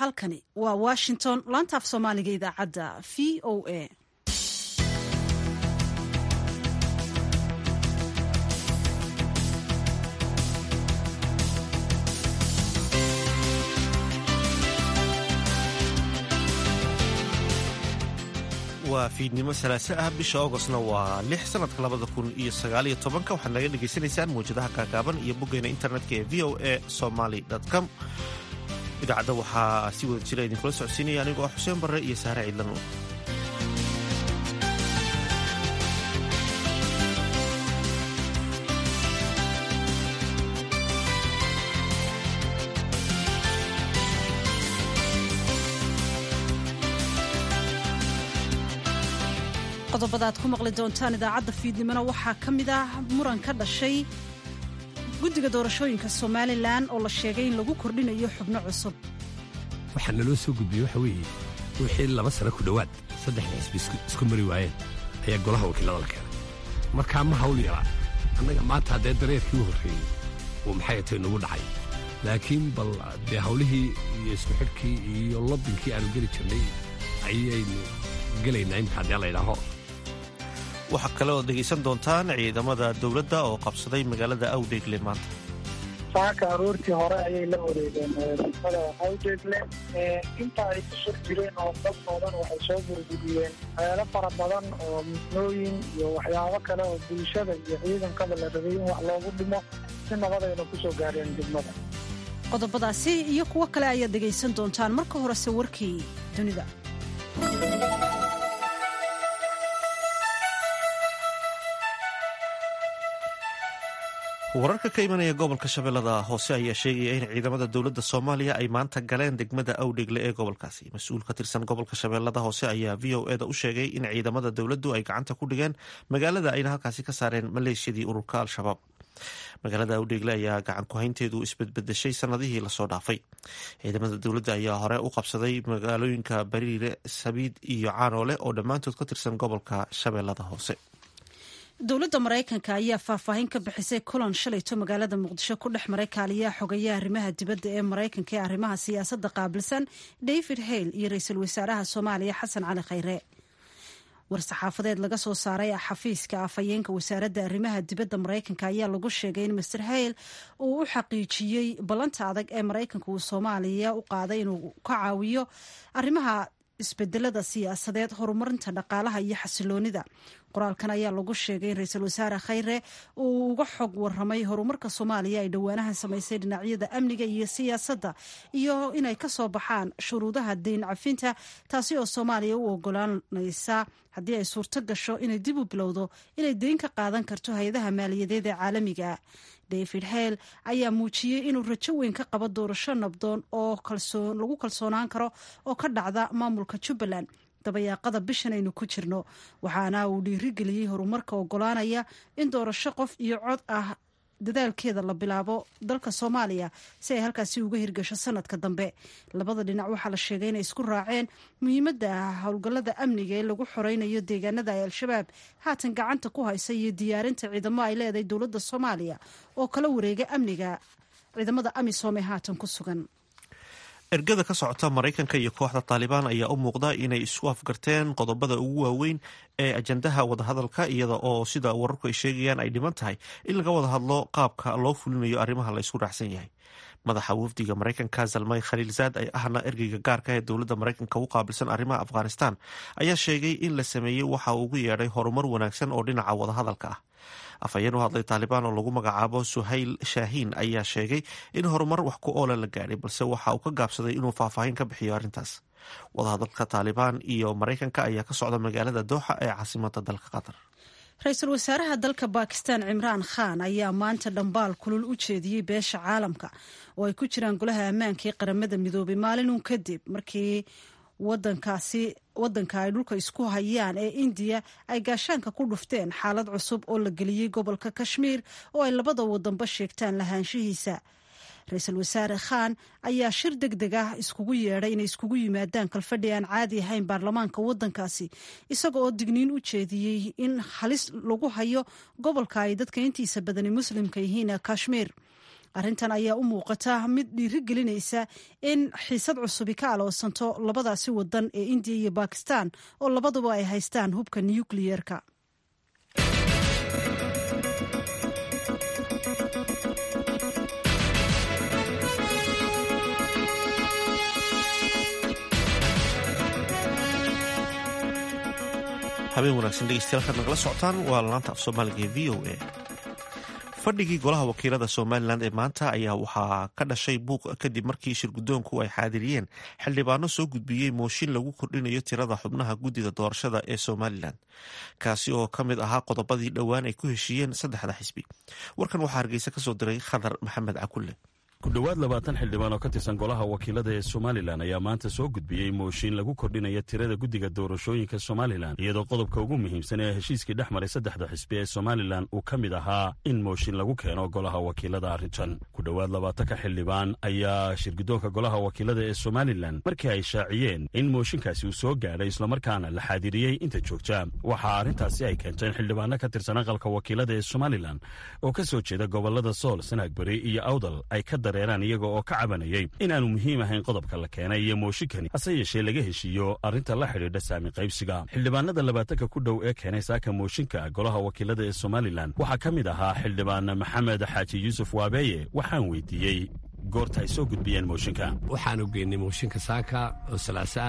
halkani waa washington laanta af soomaaliga idaacadda v o a waa fiidnimo salaaso ah bisha augostna waa lix sanadka labada kun iyo sagaaliyo tobanka waxaad naga dhagaysanaysaan mawjadaha kaakaaban iyo boggeena internetka ee v o a somaly com idaacadda waxaa si wada jira idinkula socodsiinaya anigoo ah xuseen barre iyo saare ciidlano qodobada aad ku maqli doontaan idaacadda fiidnimona waxaa ka mid ah muran ka dhashay guddiga doorashooyinka somalilan oo la sheegay in lagu kordhinayo xubno cusub waxaa naloo soo gudbiyey waxa weeye wixii laba sano ku dhowaad saddexda xisbi isku mari waayeen ayaa golaha wakiilada la keenay markaa ma hawl yaraa annaga maanta haddee dareerkii u horreeyey uu maxay atay nagu dhacay laakiin bal dee hawlihii iyo isku xidhkii iyo lobbinkii aanu geli jirnay ayaynu gelaynaa imika haddee laydhaaho waxaa kale ood dhegaysan doontaan ciidamada dowladda oo qabsaday magaalada awdheegle maanta saaka aroortii hore ayay la wareegeen degmada awdheegle inta ay ku sur jireen oo dad badan waxay soo burburiyeen meelo fara badan oo misnooyin iyo waxyaabo kale oo bulshada iyo ciidankaba la rabay in wax loogu dhimo si nabadayna ku soo gaareen degmada qodobadaasi iyo kuwo kale ayaad dhegaysan doontaan marka horese warkii dunida wararka ka imanaya gobolka shabeellada hoose ayaa sheegaya in ciidamada dowladda soomaaliya ay maanta galeen degmada awdhegle ee gobolkaasi mas-uul ka tirsan gobolka shabeellada hoose ayaa v o eda u sheegay in ciidamada dowladdu ay gacanta ku dhigeen magaalada ayna halkaasi ka saareen maleeshiyadii ururka al-shabaab magaalada awdheegle ayaa gacan ku-haynteedu isbedbedeshay sanadihii lasoo dhaafay ciidamada dowladda ayaa hore u qabsaday magaalooyinka bariire sabiid iyo caanoole oo dhammaantood ka tirsan gobolka shabeellada hoose dowladda maraykanka ayaa faahfaahin ka bixisay kulan shalayto magaalada muqdisho ku dhex maray kaaliyaha xogeeyaha arrimaha dibadda ee maraykanka ee arrimaha siyaasadda qaabilsan david hale iyo ra-iisul wasaaraha soomaaliya xasan cali khayre war-saxaafadeed laga soo saaray xafiiska afhayeenka wasaaradda arrimaha dibadda maraykanka ayaa lagu sheegay in master hale uu u xaqiijiyey ballanta adag ee maraykanka uu soomaaliya u qaaday inuu ka caawiyo arrimaha isbedelada siyaasadeed horumarinta dhaqaalaha iyo xasiloonida qoraalkan ayaa lagu sheegay in ra-iisul wasaare khayre uu uga xog waramay horumarka soomaaliya ay dhowaanahan samaysay dhinacyada amniga iyo siyaasadda iyo inay ka soo baxaan shuruudaha deyn cafinta taasi oo soomaaliya u ogolaanaysa haddii ay suurto gasho inay dib u bilowdo inay deyn ka qaadan karto hay-adaha maaliyadeed ee caalamiga david hale ayaa muujiyey inuu rajo weyn ka qabo doorasho nabdoon oo lagu kalsoonaan karo oo ka dhacda maamulka jubbaland dabayaaqada bishan aynu ku jirno waxaana uu dhiirigeliyey horumarka ogolaanaya in doorasho qof iyo cod ah dadaalkeeda la bilaabo dalka soomaaliya si ay halkaasi uga hirgasho sanadka dambe labada dhinac waxaa la sheegay inay isku raaceen muhiimadda howlgallada amniga ee lagu xoreynayo deegaanada ay al-shabaab haatan gacanta ku haysa iyo diyaarinta ciidamo ay leedahay dowladda soomaaliya oo kala wareega amniga ciidamada amisom ee haatan ku sugan ergada ka socota maraykanka iyo kooxda taalibaan ayaa u muuqda inay isu afgarteen qodobada ugu waaweyn ee ajandaha wadahadalka iyada oo sida wararku ay sheegayaan ay dhiman tahay in laga wada hadlo qaabka loo fulinayo arrimaha la isku raacsan yahay madaxa wafdiga maraykanka zalmay khaliilzaad ay ahna ergeyga gaarka ee dowladda maraykanka u qaabilsan arrimaha afghanistan ayaa sheegay in la sameeyey waxa uu ugu yeedhay horumar wanaagsan oo dhinaca wadahadalka ah afhayeen u hadlay taalibaan oo lagu magacaabo suhayl shaahiin ayaa sheegay in horumar wax ku oola la gaadhay balse waxa uu ka gaabsaday inuu faahfaahin ka bixiyo arrintaas wadahadalka taalibaan iyo maraykanka ayaa ka socda magaalada dooxa ee caasimada dalka qatar ra-iisul wasaaraha dalka bakistan cimraan khan ayaa maanta dhambaal kulul u jeediyey beesha caalamka oo ay ku jiraan golaha ammaanka ee qaramada midoobay maalinun kadib markii wadankaasi wadanka ay dhulka isku hayaan ee indiya ay gaashaanka ku dhufteen xaalad cusub oo la geliyey gobolka kashmiir oo ay labada wadanba sheegtaan lahaanshihiisa ra-iisul wasaare khan ayaa shir deg deg ah iskugu yeedhay inay iskugu yimaadaan kalfadhi aan caadi ahayn baarlamaanka wadankaasi isaga oo digniin u jeediyey in halis lagu hayo gobolka ay dadka intiisa badani muslimka yihiin ee kashmiir arrintan ayaa u muuqata mid dhiiri gelinaysa in xiisad cusubi ka aloosanto labadaasi wadan ee indiya iyo bakistan oo labaduba ay haystaan hubka nukliyeerka habeen wanaagsan dhegeystayaal kaad nagala socotaan waa laanta af soomaaliga ee v o a fadhigii golaha wakiilada somalilan ee maanta ayaa waxaa ka dhashay buuq kadib markii shirgudoonku ay xaadiriyeen xildhibaano soo gudbiyey mooshin lagu kordhinayo tirada xubnaha guddida doorashada ee somalilan kaasi oo ka mid ahaa qodobadii dhowaan ay ku heshiiyeen saddexda xisbi warkan waxaa hargeysa kasoo diray khadar maxamed cakulle ku dhowaad labaatan xildhibaan oo ka tirsan golaha wakiilada ee somalilan ayaa maanta soo gudbiyey mooshin lagu kordhinaya tirada guddiga doorashooyinka somalilan iyadoo qodobka ugu muhiimsan ee heshiiskii dhex maray saddexda xisbi ee somalilan uu ka mid ahaa in mooshin lagu keeno golaha wakiilada arrintan ku dhowaad labaatanka xildhibaan ayaa shirgudoonka golaha wakiilada ee somalilan markii ay shaaciyeen in mooshinkaasi uu soo gaadhay islamarkaana la xaadiriyey inta joogta waxaa arrintaasi ay keentay in xildhibaano ka tirsan aqalka wakiilada ee somalilan oo ka soo jeeda gobolada sool sanagberi iyo awdal ay ka iyaga oo ka cabanayay inaanu muhiim ahayn qodobka la keenay iyo mooshinkani hase yeeshee laga heshiiyo arrinta la xidhiidha saami qaybsiga xildhibaanada labaatanka ku dhow ee keenay saaka mooshinka golaha wakiilada ee somalilan waxaa ka mid ahaa xildhibaan maxamed xaaji yuusuf waabeeye waxaan weydiiyey goorta ay soo gudbiyeen mooshinka waxaanu geynay mooshinka saaka oo salaasaa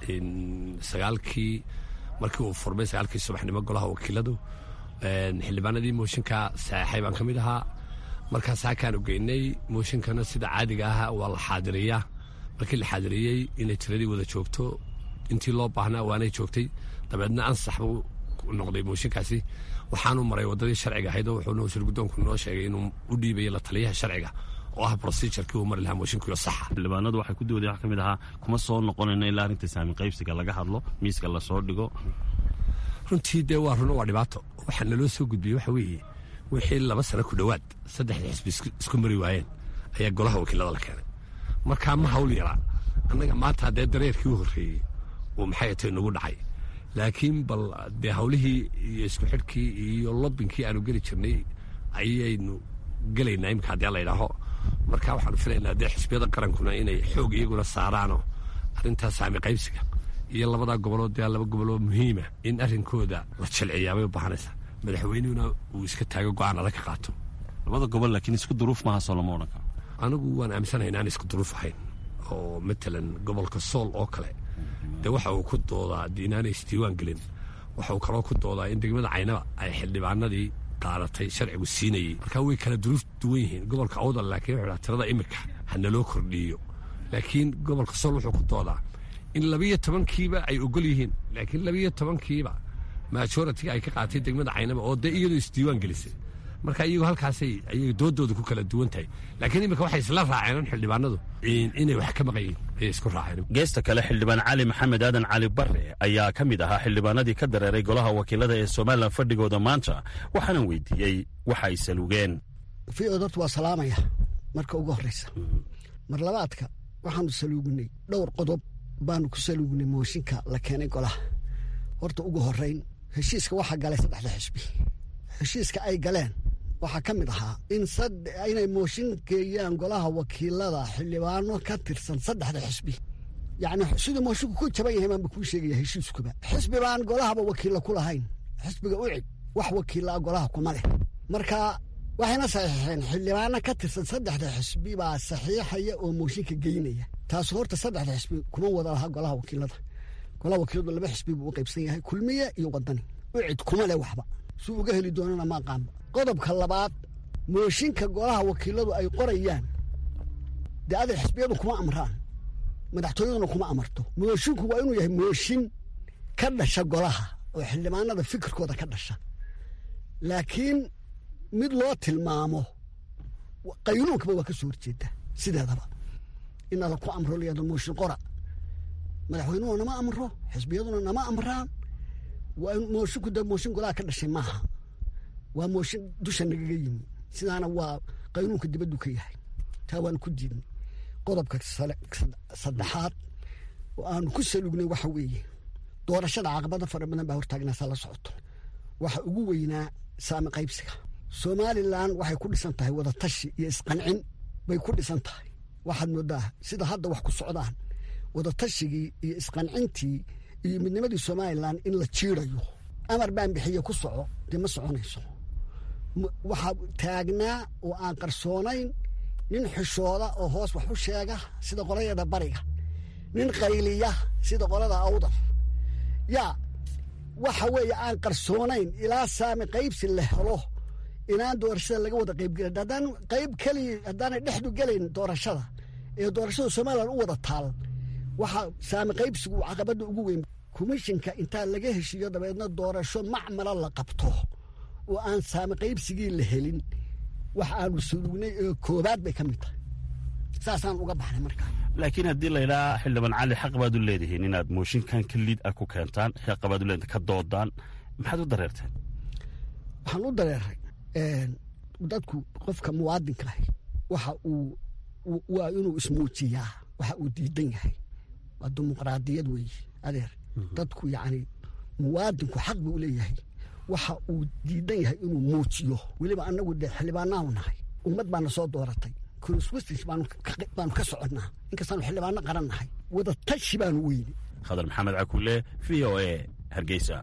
sagaalkii markii uu furmay sagaalkii subaxnimo golaha wakiiladu xildhibaanadii mooshinka saxeexay baan ka mid ahaa markaas hakaanu geynay mooshinkana sida caadiga ah waa la xaadiriyaa markii la xaadiriyey inay tiradii wada joogto intii loo baahnaa waanay joogtay dabeedna ansax buu noqday mooshinkaasi waxaanu maray wadadii sharciga ahayd oo wuxuu shirgudoonku noo sheegay inuu u dhiibayo la taliyaha sharciga oo ah procedurkii uu mari lahaa mooshinkiyo saxa xildhibaanadu waxay ku doodeen wax ka mid ahaa kuma soo noqonayno ilaa arrinta saami qaybsiga laga hadlo miiska lasoo dhigo runtii dee waa runo waa dhibaato waxaa naloo soo gudbiyey waxa weeye wixii laba sano ku dhowaad saddexda xisbi isku mari waayeen ayaa golaha wakiilada la keenay markaa ma hawl yaraa annaga maanta haddee dareerkii u horreeyey uu maxay tay nagu dhacay laakiin bal dee hawlihii iyo isku xidhkii iyo lobbinkii aanu geli jirnay ayaynu gelaynaa imika haddii la yidhaaho marka waxaanu filaynaa dee xisbiyada qarankuna inay xoog iyaguna saaraano arrintaa saami qaybsiga iyo labadaa gobolood dee laba goboloo muhiima in arrinkooda la jilciyaabay u baahanaysaa madaxweynihuna uu iska taago go-aan adag ka qaato labada gobol laakiin isku duruuf maaha soo lama odhan karo anigu waan aaminsanahay inaan isku duruuf ahayn oo matalan gobolka sool oo kale dee waxa uu ku doodaa de inaanay isdiiwaan gelin waxa uu kaloo ku doodaa in degmada caynaba ay xildhibaanadii qaadatay sharcigu siinayey markaa way kala duruuf duwan yihiin gobolka awdal laakiin wuxuu dhaha tirada imika ha naloo kordhiiyo laakiin gobolka sool wuxuu ku doodaa in labiyo tobankiiba ay ogol yihiin laakiin labiyo tobankiiba majoritiga ay ka qaatay degmada caynaba oo dee iyadoo isdiiwaan gelisay marka iyagu halkaasay ayaga doodooda ku kala duwan tahay laakiin iminka waxay isla raaceen xildhibaanadu inay wax ka maqayiin ayay isku raaceen geesta kale xildhibaan cali maxamed aadan cali barre ayaa ka mid ahaa xildhibaanadii ka dareeray golaha wakiilada ee somalilan fadhigooda maanta waxaanan weydiiyey waxa ay salugeen v-od horta waa salaamaya marka ugu horreysa mar labaadka waxaanu saluugnay dhowr qodob baanu ku saluugnay mooshinka la keenay golaha horta ugu horrayn heshiiska waxaa galay saddexda xisbi heshiiska ay galeen waxaa ka mid ahaa in inay mooshin geeyaan golaha wakiilada xildhibaano ka tirsan saddexda xisbi yacni siduu moshinku ku jaban yahay baanba kuu sheegaya heshiiskuba xisbi baan golahaba wakiilla ku lahayn xisbiga ucid wax wakiilla golaha kuma leh marka waxayna saxiixeen xildhibaano ka tirsan saddexda xisbi baa saxiixaya oo mooshinka geynaya taas horta saddexda xisbi kuma wada lahaa golaha wakiilada golaha wakiiladu laba xisbi buu u qaybsan yahay kulmiye iyo wadani ucid kuma leh waxba suu uga heli doonana ma aqaanba qodobka labaad mooshinka golaha wakiiladu ay qorayaan dee aday xisbiyadu kuma amraan madaxtooyaduna kuma amarto mooshinku waa inuu yahay mooshin ka dhasha golaha oo xildhibaanada fikirkooda ka dhasha laakiin mid loo tilmaamo qaynuunkaba waa ka soo horjeeda sideedaba in ala ku amro layado mooshin qora madaxweynuhu nama amro xisbiyaduna nama amraan waa moshinku de mooshin golaha ka dhashay maaha waa mooshin dusha nagaga yimi sidaana waa qaynuunka dibaddu ka yahay taa waanu ku diidnay qodobka saddexaad oo aanu ku salugnay waxa weeye doorashada caqabado fara badan baa hortaagnaasaa la socoto waxa ugu weynaa saami qaybsiga somalilan waxay ku dhisan tahay wadatashi iyo isqancin bay ku dhisan tahay waxaad moodaa sida hadda wax ku socdaan wadatashyigii iyo isqancintii iyo midnimadii somalilan in la jiirayo amar baan bixiye ku soco dee ma soconayso waxaa taagnaa oo aan qarsoonayn nin xishooda oo hoos wax u sheega sida qolayada bariga nin qayliya sida qolada awdar yaa waxa weeye aan qarsoonayn ilaa saami qaybsi la helo inaan doorashada laga wada qaybgelin haddaan qayb keliya haddaanay dhexdu gelayn doorashada ee doorashada somalilan u wada taal waxaa saami qaybsigu caqabadda ugu weyn komishinka intaa laga heshiiyo dabeedna doorasho macmala la qabto oo aan saami qaybsigii la helin wax aanu sulugnay ee koobaad bay ka mid tahay saasaan uga baxnay markaa laakiin haddii laydhaa xildhibaan cali xaq baad u leedihiin inaad mooshinkan ka liid ah ku keentaan xaq baad u leedihin ka doodaan maxaad u dareerteen waxaan u dareeray dadku qofka muwaadinka ahi waxa uu waa inuu ismuujiyaa waxa uu diidan yahay waa dimuqraadiyad weeye adeer dadku yacni muwaadinku xaq buu leeyahay waxa uu diidan yahay inuu muujiyo weliba annagu dee xildhibaanaanu nahay ummad baana soo dooratay constituencies baanu ka soconnaa inkastaanu xildhibaano qaran nahay wadatashi baanu weyne khadar maxamed cakuule v o a hargeysa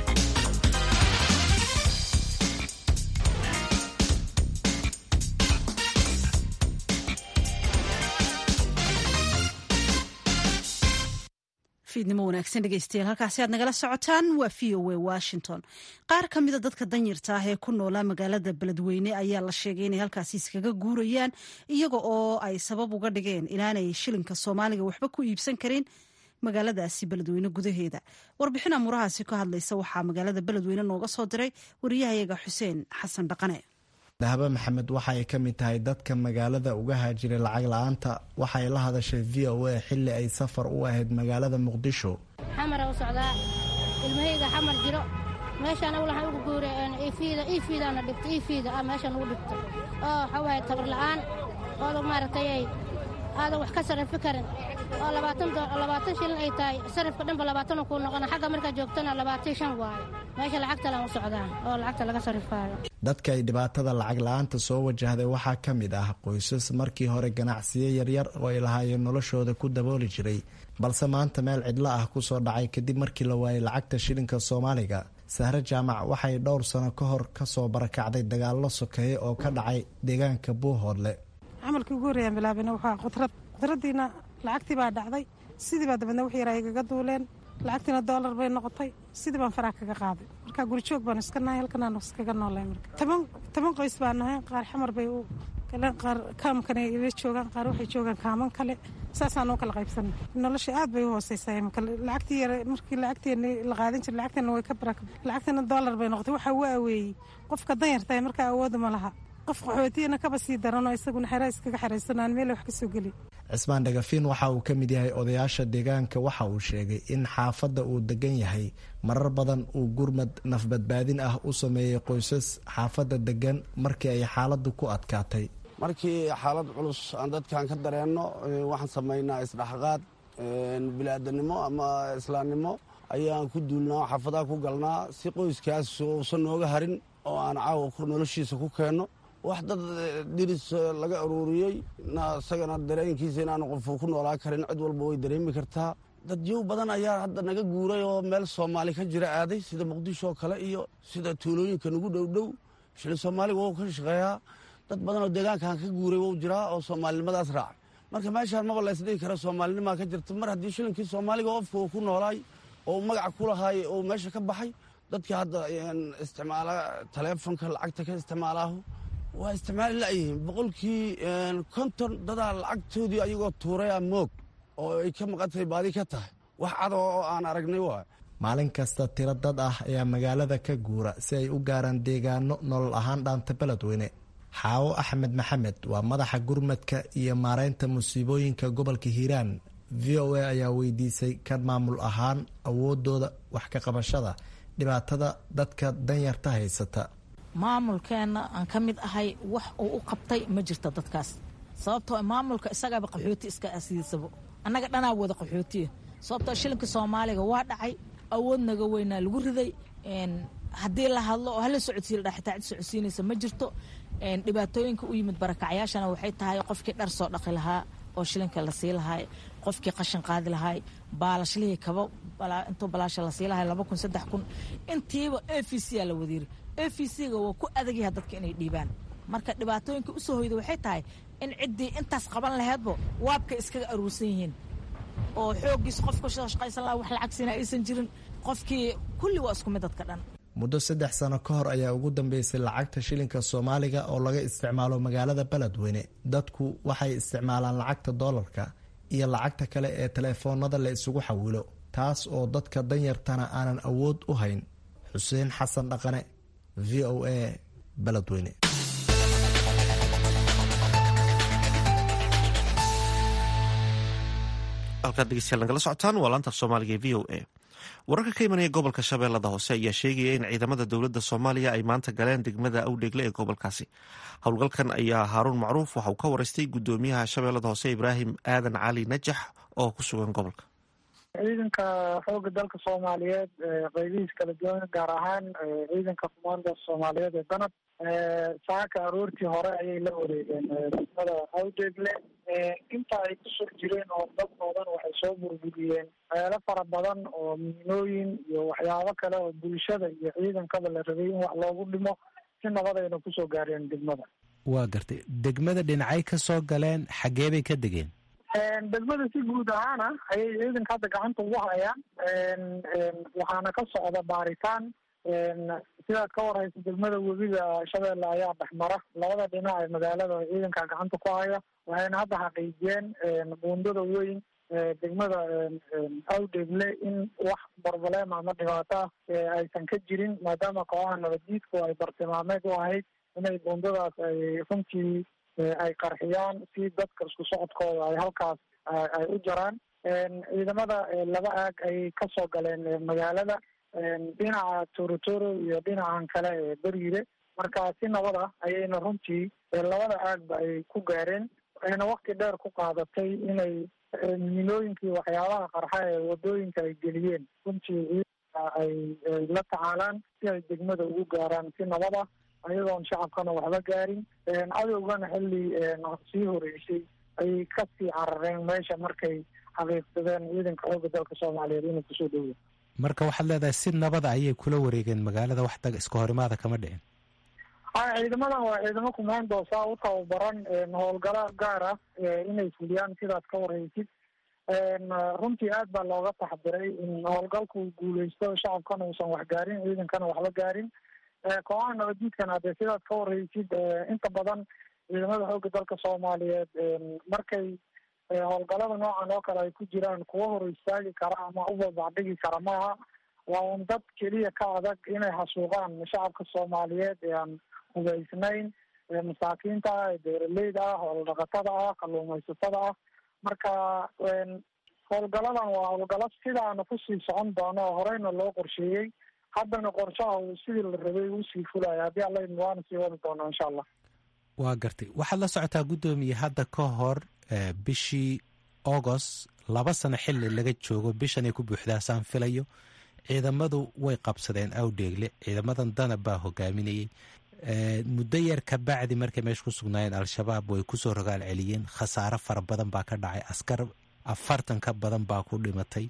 fiidnimo wanaagsan dhegeystayaal halkaasi aad nagala socotaan waa v o a washington qaar ka mida dadka danyarta ah ee ku noolaa magaalada beledweyne ayaa la sheegay inay halkaasi iskaga guurayaan iyaga oo ay sabab uga dhigeen inaanay shilinka soomaaliga waxba ku iibsan karin magaaladaasi beledweyne gudaheeda warbixin amuurahaasi ka hadlaysa waxaa magaalada beledweyne nooga soo diray wariyahayaga xuseen xasan dhaqane dahbe maxamed waxa ay ka mid tahay dadka magaalada uga haajiray lacag la-aanta waxay la hadashay v o a xilli ay safar u ahayd magaalada muqdisho xamara u socdaa ilmahayga xamar jiro meeshaan awlahan ugu guure ifiida ifiidaana dhigta ifiida ah meeshaan ugu dhigta oo waxaa waaye tabar la'aan ooda maaragtay ay aadan wax ka sarrifi karin oo labaatan shilin ay tahay sarrifka dhanba labaatanu kuu noqona xagga markaa joogtana labaatan shan waayo meesha lacagtalan u socdaan oo lacagta laga sarrifaayo dadka ay dhibaatada lacag la-aanta soo wajahday waxaa ka mid ah qoysas markii hore ganacsiyo yaryar oo ay lahaayeen noloshooda ku dabooli jiray balse maanta meel cidlo ah kusoo dhacay kadib markii la waayay lacagta shilinka soomaaliga sahre jaamac waxay dhowr sano ka hor kasoo barakacday dagaallo sokeeye oo ka dhacay deegaanka buuhoodle camalkii ugu horreeyaan bilaabina waxaa qudrad qudradiina lacagtii baa dhacday sidii baa dabeedna wix yaraa igaga duuleen lacagtiina doolar bay noqotay sidii baan faraha kaga qaaday marka gurijoog baanu iska nahay halkanaanu iskaga noolay marka toban toban qoys baa nahay qaar xamar bay u galeen qaar kaamkana ila joogaan qaar waxay joogaan kaaman kale saasaanu kala qaybsanay nolosha aad bay u hooseysaa imika lacagtii yare markii lacagteena la qaadan jiray lacagteena way ka baraka lacagteena doolar bay noqotay waxaa u aweeyey qofka danyartahay markaa awooda ma laha qof qaxootiyana kaba sii daranoo isaguna xera iskaga xeraysanaan meel wax ka soo geli cismaan dhagafiin waxa uu ka mid yahay odayaasha deegaanka waxa uu sheegay in xaafadda uu degan yahay marar badan uu gurmad nafbadbaadin ah u sameeyey qoysas xaafadda degan markii ay xaaladdu ku adkaatay markii xaalad culus aan dadkan ka dareenno waxaan samaynaa isdhexqaad bilaadanimo ama islaamnimo ayaan ku duulnaa xaafadaha ku galnaa si qoyskaas uusan nooga harin oo aan caawa noloshiisa ku keenno wax dad diris laga aruuriyey isagana dareenkiisa inaanu qofu ku noolaa karin cid walba way dareemi kartaa dadyow badan ayaa hadda naga guuray oo meel soomaali ka jira aaday sida muqdisho oo kale iyo sida tuulooyinka nagu dhowdhow shilin soomaaliga wou ka shaqeeyaa dad badan oo deegaankan ka guuray wou jiraa oo soomaalinimadaas raacay marka meeshaan maba laysdhigi kara soomaalinimaa ka jirta mar haddii shilinkii soomaaliga qofka uu ku noolaay oo magaca ku lahaay oo meesha ka baxay dadka hadda isticmaala taleefonka lacagta ka isticmaalaahu waa isticmaali layihiin boqolkii konton dadaa lacagtoodii ayagoo tuuraya moog oo ay ka maqantay baadi ka tahay wax cado oo aan aragnay waay maalin kasta tiro dad ah ayaa magaalada ka guura si ay u gaaraan deegaano nolol ahaan dhaanta beledweyne xaawo axmed maxamed waa madaxa gurmadka iyo maareynta musiibooyinka gobolka hiiraan v o a ayaa weydiisay kan maamul ahaan awoodooda wax ka qabashada dhibaatada dadka danyarta haysata maamulkeenna aan ka mid ahay wax uu u qabtay ma jirto dadkaas sababtoo maamulka isagaaba qaxooti iska asiisabo annaga dhanaa wada qaxootiya sababtoo shilinka soomaaliga waa dhacay awood naga weynaa lagu riday haddii la hadlo oo hala socodsiiya ladhaa xitaa cid socodsiinaysa ma jirto dhibaatooyinka u yimid barakacyaashana waxay tahay qofkii dhar soo dhaqi lahaa oo shilinka la sii lahaay qofkii qashin qaadi lahaay baalashlihii kaba intuu balaasha la sii lahay laba kun saddex kun intiiba a v c aa la wadiiri a v c-ga waa ku adagyaha dadka inay dhiibaan marka dhibaatooyinka usoo hoyda waxay tahay in ciddii intaas qaban laheedbo waabka iskaga aruursan yihiin oo xooggiisa qofka shaqaysan laha wax lacagsiina aysan jirin qofkii kulli waa isku mid dadka dhan muddo saddex sano ka hor ayaa ugu dambeysay lacagta shilinka soomaaliga oo laga isticmaalo magaalada beledweyne dadku waxay isticmaalaan lacagta doolarka iyo lacagta kale ee teleefoonada la isugu xawilo taas oo dadka danyartana aanan awood u hayn xuseen xasan dhaqane v o a beledweyne halkaad dhegeystayaal nagala socotaan waa laanta af soomaaliga ee v o a wararka ka imanaya gobolka shabeellada hoose ayaa sheegaya in ciidamada dowladda soomaaliya ay maanta galeen degmada awdheegle ee gobolkaasi howlgalkan ayaa haaruun macruuf waxa uu ka wareystay gudoomiyaha shabeellada hoose ibraahim aadan cali najax oo ku sugan gobolka ciidanka xooga dalka soomaaliyeed qeybihiis kala duwan gaar ahaan ciidanka kumaanda soomaaliyeed ee danab saaka aroortii hore ayay la wareegeen degmada awdeegle inta ay ku sur jireen oo dad badan waxay soo burburiyeen meelo fara badan oo miinooyin iyo waxyaabo kale oo bulshada iyo ciidankaba la rabay in wax loogu dhimo si nabadayna kusoo gaareen degmada waa gartay degmada dhinacay ka soo galeen xaggee bay ka degeen degmada si guud ahaana ayay ciidanka hadda gacanta ugu hayaan waxaana ka socda baaritaan sidaad ka warhaysa degmada webiga shabeelle ayaa dhexmara labada dhinac ee magaalada ciidanka gacanta ku haya waxayna hadda xaqiijiyeen buundada weyn degmada awdeegle in wax barbalema ama dhibaata aysan ka jirin maadaama kooxaha nabaddiidku ay bartilmaameed u ahayd inay buundadaas ay runtii ay qarxiyaan si dadka isku socodkooda ay halkaas ay u jaraan ciidamada laba aag ayay kasoo galeen magaalada dhinaca torotoro iyo dhinacan kale ee beriire marka si nabad ah ayayna runtii labada aagba ay ku gaareen waxayna wakti dheer ku qaadatay inay miinooyinkii waxyaabaha qarxa ee wadooyinka ay geliyeen runtii ciidanka ay la tacaalaan si ay degmada ugu gaaraan si nabad ah ayagoon shacabkana waxba gaarin cadowgana xilli sii horeysay ayay kasii carareen meesha markay xaqiiqsadeen ciidanka xooga dalka soomaaliyeed inuu kusoo dhowya marka waxaad leedahay si nabada ayay kula wareegeen magaalada wax dag iska horimaada kama dhicin ha ciidamadan waa ciidamo kumaandoosa u tababaran howlgalo gaar ah inay fuliyaan sidaad ka warhaysid runtii aad baa looga taxdiray in howlgalku guuleysto shacabkana uusan wax gaarin ciidankana waxba gaarin kooxaha nabaddiidkana hadee sidaad ka warhaysid inta badan ciidamada xooga dalka soomaaliyeed markay howlgalada noocan oo kale ay ku jiraan kuwa hor istaagi kara ama u babacdhigi kara maaha waa un dad keliya ka adag inay xasuuqaan shacabka soomaaliyeed ee aan hubaysnayn masaakiinta ah ee beeraleyda ah hooldhaqatada ah kalluumaysatada ah marka howlgaladan waa howlgalo sidaana kusii socon doono oo horeyna loo qorsheeyey haddana qorshaha uu sidii la rabay usii fulaya haddii alla idin waana sii wadi doonaa insha allah waa gartay waxaad la socotaa guddoomiye hadda ka hor bishii agost laba sano xili laga joogo bishan ay ku buuxdaa saan filayo ciidamadu way qabsadeen awdheegle ciidamadan danab baa hogaaminayey muddo yar ka bacdi markay meesha ku sugnaayeen al-shabaab way kusoo rogaal celiyeen khasaaro fara badan baa ka dhacay askar afartan ka badan baa ku dhimatay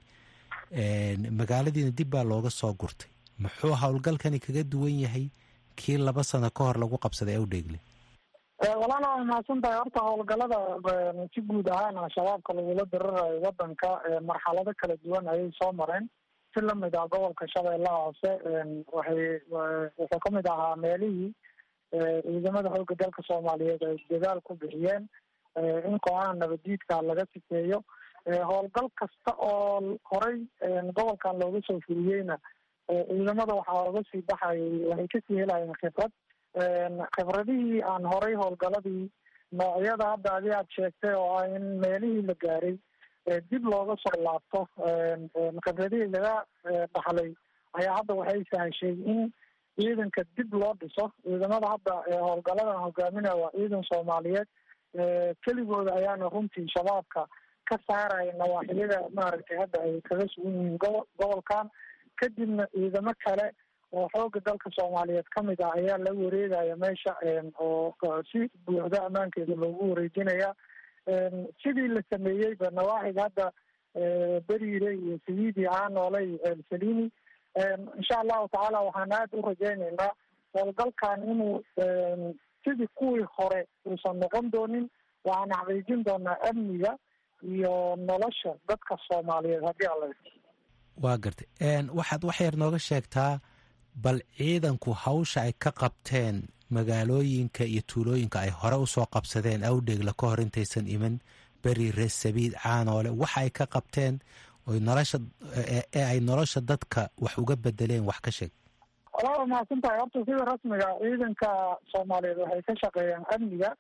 magaaladiina dib baa looga soo gurtay muxuu howlgalkani kaga duwan yahay kii laba sano ka hor lagu qabsaday awdheegle walaala waa mahadsan tahay horta howlgalada si guud ahaan al-shabaabka lagula dirirayo wadanka marxalado kala duwan ayay soo mareen si lamid ah gobolka shabeellaha hoose waxay wuxuu kamid ahaa meelihii ciidamada xooga dalka soomaaliyeed ay dadaal ku bixiyeen in kooxaha nabaddiidka laga sifeeyo howlgal kasta oo horey gobolkan looga soo fuliyeyna ciidamada waxaa oga sii baxayay waxay kasii helayeen khibrad khibradihii aan horay howlgaladii noocyada hadda adi aad sheegtay oo ah in meelihii la gaaray dib looga soo laabto khibradihii laga dhaxlay ayaa hadda waxay sahashay in ciidanka dib loo dhiso ciidamada hadda howlgaladan hogaaminaya waa ciidan soomaaliyeed keligooda ayaana runtii shabaabka ka saaraya nawaaxiyada maaragtay hadda ay kaga sugan yihiin gobo gobolkan kadibna ciidamo kale oo xooga dalka soomaaliyeed ka mid ah ayaa la wareegaya meesha oo si buuxda ammaankeeda loogu wareejinaya sidii la sameeyeyba nawaaxiga hadda beriire iyo sayidi caanoole iyo ceelsalini insha allahu tacaala waxaan aada u rajaynaynaa howlgalkan inuu sidii kuwii hore uusan noqon doonin waxaan xaqiijin doonaa amniga iyo nolosha dadka soomaaliyeed haddii alla waa gartay waxaad wax yar nooga sheegtaa bal ciidanku hawsha ay ka qabteen magaalooyinka iyo tuulooyinka ay hore usoo qabsadeen awdheegla ka hor intaysan iman beri reesabiid caanoole waxa ay ka qabteen oy nolosha ee ay nolosha dadka wax uga bedeleen wax ka sheeg walaa mahadsan tahay horta sida rasmiga ciidanka soomaaliyeed waxay ka shaqeeyaan amniga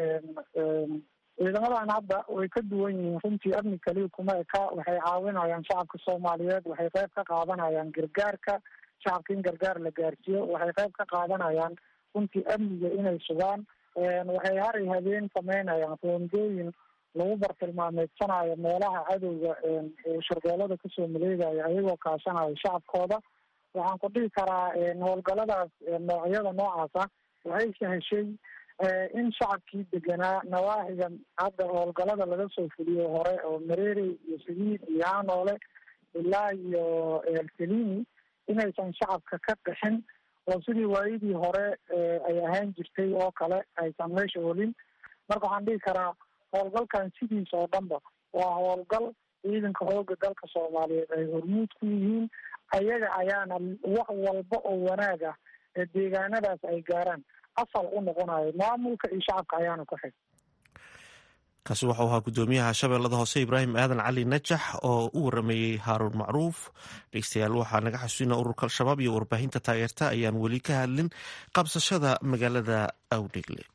ciidamadan hadda way ka duwan yihiin runtii amni kaliya kuma eka waxay caawinayaan shacabka soomaaliyeed waxay qayb ka qaadanayaan gargaarka shacabka in gargaar la gaarsiiyo waxay qayb ka qaadanayaan runtii amniga inay sugaan waxay haray habeen sameynayaan roondooyin lagu bartilmaameedsanayo meelaha cadowga sharbeelada kasoo maleegaya ayagoo kaashanayo shacabkooda waxaan ku dhihi karaa howlgaladaas noocyada noocaas ah waxay saheshay in shacabkii deganaa nawaaxiga hadda howlgalada laga soo fuliyo hore oo mareere iyo saliid iyo hanoole ilaa iyo elsalini inaysan shacabka ka qixin oo sidii waayadii hore ay ahaan jirtay oo kale aysan meesha olin marka waxaan dhihi karaa howlgalkan sidiisa oo dhanba waa howlgal ciidanka xooga dalka soomaaliyeed ay hormuud ku yihiin ayaga ayaana wax walba oo wanaag ah ee deegaanadaas ay gaaraan asal u noqonayo maamulka iyo shacabka ayaana ku xig kaasi waxau ahaa guddoomiyaha shabeellada hoose ibraahim aadan cali najax oo u warameeyey haaruun macruuf dhegeystayaal waxaa naga xasuusina ururka al-shabaab iyo warbaahinta taageerta ayaan weli ka hadlin qabsashada magaalada awdhegle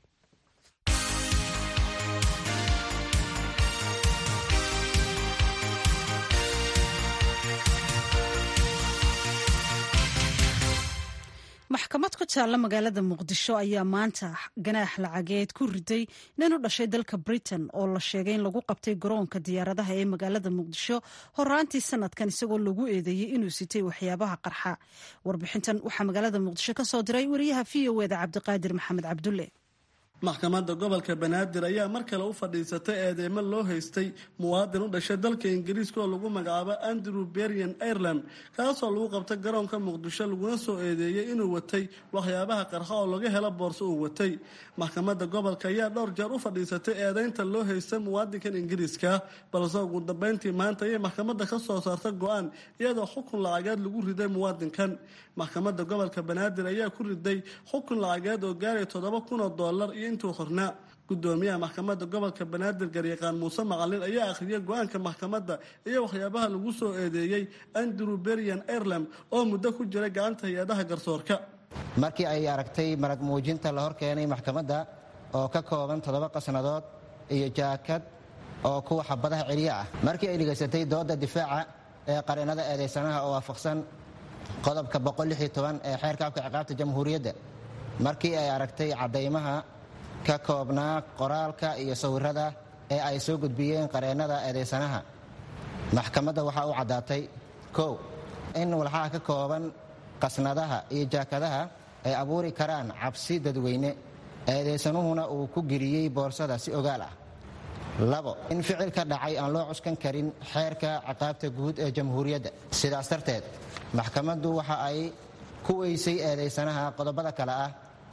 maxkamad ku taalla magaalada muqdisho ayaa maanta ganaax lacageed ku riday nin u dhashay dalka britain oo la sheegay in lagu qabtay garoonka diyaaradaha ee magaalada muqdisho horaantii sanadkan isagoo lagu eedeeyey inuu sitay waxyaabaha qarxa warbixintan waxaa magaalada muqdisho ka soo diray wariyaha v o eda cabdiqaadir maxamed cabdulle maxkamadda gobolka banaadir ayaa mar kale u fadhiisatay eedeymo loo haystay muwaadin u dhashay dalka ingiriiska oo lagu magacaabo andrew berian ireland kaasoo lagu qabtay garoonka muqdisho laguna soo eedeeyey inuu watay waxyaabaha qarxa oo laga helo boorso uu watay maxkamadda gobolka ayaa dhowr jeer u fadhiisatay eedeynta loo haystay muwaadinkan ingiriiska balse ugu dambeyntii maanta ayay maxkamadda ka soo saarta go-aan iyadoo xukun lacageed lagu riday muwaadinkan maxkamadda gobolka banaadir ayaa ku riday xukun lacageed oo gaaraya toddoba kun oo doolar iyo intuu hornaa gudoomiyaha maxkamadda gobolka banaadir garyaqaan muuse macalin ayaa akhriyay go-aanka maxkamadda iyo waxyaabaha lagu soo eedeeyey andrew berian ireland oo muddo ku jiray gacanta hay-adaha garsoorka markii ay aragtay marag muujinta la hor keenay maxkamadda oo ka kooban toddoba qasnadood iyo jaakad oo kuwa xabadaha celiya ah markii ay dhegaysatay dooda difaaca ee qareennada eedaysanaha oo waafaqsan qodobka ee xeerka afka ciqaabta jamhuuriyadda markii ay aragtay caddaymaha ka koobnaa qoraalka iyo sawirada ee ay soo gudbiyeen qareennada eedaysanaha maxkamadda waxaa u caddaatay kow in walxaha ka kooban qasnadaha iyo jaakadaha ay abuuri karaan cabsi dadweyne eedaysanuhuna uu ku geliyey boorsada si ogaal ah labo in ficil ka dhacay aan loo cuskan karin xeerka ciqaabta guud ee jamhuuriyadda sidaas darteed maxkamaddu waxa ay ku weysay eedaysanaha qodobada kale ah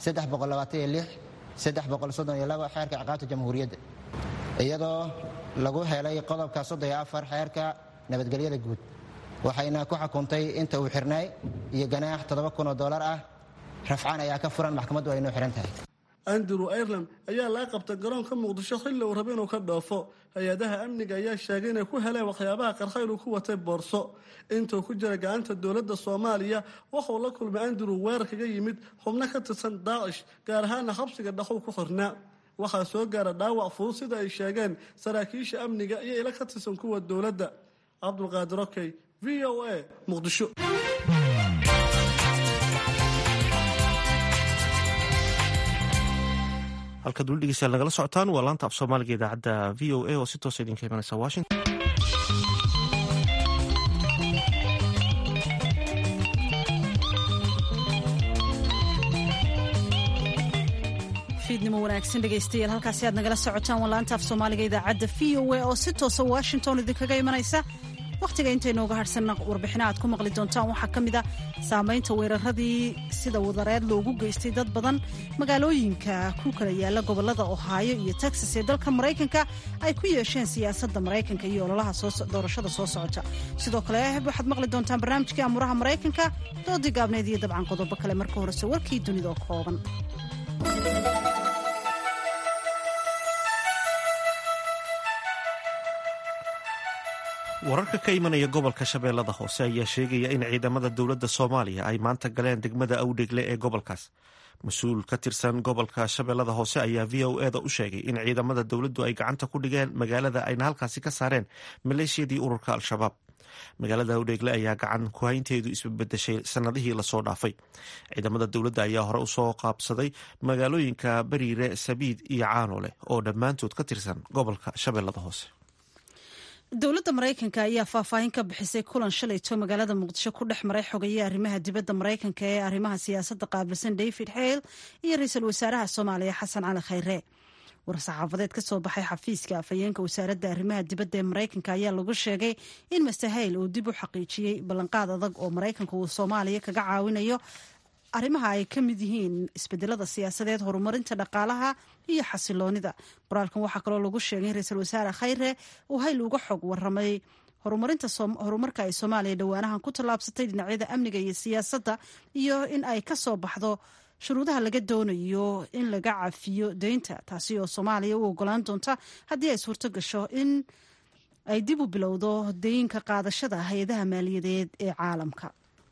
xeerka ciqaabta jamhuuriyadda iyadoo lagu helay qodobka xeerka nabadgelyada guud waxayna ku xukuntay inta uu xirnay iyo ganaax oo dolar ah rafcaan ayaa ka furan maxkamaddu ay noo xihan tahay andrew ireland ayaa laga qabtay garoonka muqdisho xilli uu raba inuu ka dhoofo hay-adaha amniga ayaa sheegay inay ku heleen waxyaabaha qarxa inuu ku watay boorso intuu ku jira gacanta dowladda soomaaliya waxauu la kulmay andrew weerar kaga yimid xubno ka tirsan daacish gaar ahaana xabsiga dhaxow ku xirnaa waxaa soo gaara dhaawac fudud sida ay sheegeen saraakiisha amniga iyo ila ka tirsan kuwa dowladda cabdulqaadir okey v o a muqdisho halkaad weli dhegeystayaal nagala socotaan waa laanta af soomaaliga idaacadda v o a oo si toosa idinka imanaysa washington fiidnimo wanaagsan dhegaystayaal halkaasi aad nagala socotaan wallaanta af soomaaliga idaacadda v o a oo si toosa washington idinkaga imanaysa wakhtiga intaynooga hadhsanna warbixina aad ku maqli doontaan waxaa ka mid a saamaynta weeraradii sida wadareed loogu geystay dad badan magaalooyinka ku kala yaala gobolada ohaayo iyo texas ee dalka maraykanka ay ku yeesheen siyaasadda maraykanka iyo ololaha doorashada soo socota sidoo kale waxaad maqli doontaan barnaamijkii amuuraha maraykanka doodii gaabneed iyo dabcan qodobo kale marka horese warkii dunida oo kooban wararka ka imanaya gobolka shabeellada hoose ayaa sheegaya in ciidamada dowladda soomaaliya ay maanta galeen degmada awdhegle ee gobolkaas mas-uul ka tirsan gobolka shabeellada hoose ayaa v o eda u sheegay in ciidamada dowladdu ay gacanta ku dhigeen magaalada ayna halkaasi ka saareen maleeshiyadii ururka al-shabaab magaalada awdheegle ayaa gacan kuhaynteedu isbabedeshay sanadihii lasoo dhaafay ciidamada dowladda ayaa hore usoo qaabsaday magaalooyinka bariire sabiid iyo caanole oo dhammaantood ka tirsan gobolka shabeellada hoose dowladda maraykanka ayaa faahfaahin ka bixisay kulan shalayto magaalada muqdisho ku dhex maray xogeeye arrimaha dibadda maraykanka ee arrimaha siyaasadda qaabilsan david hale iyo ra-iisul wasaaraha soomaaliya xasan cali khayre war-saxaafadeed ka soo baxay xafiiska afhayeenka wasaaradda arrimaha dibadda ee maraykanka ayaa lagu sheegay in master hale uu dib u xaqiijiyey ballanqaad adag oo maraykanka uu soomaaliya kaga caawinayo arrimaha ay ka mid yihiin isbedelada siyaasadeed horumarinta dhaqaalaha iyo xasiloonida qoraalkan waxaa kaloo lagu sheegay in ra-iisul wasaare khayre uu hayl uga xog waramay horumarka ay soomaaliya dhowaanahan ku tallaabsatay dhinacyada amniga iyo siyaasadda iyo in ay ka soo baxdo shuruudaha laga doonayo in laga cafiyo deynta taasi oo soomaaliya u ogolaan doonta haddii ay suurto gasho in ay dib u bilowdo deyinka qaadashada hay-adaha maaliyadeed ee caalamka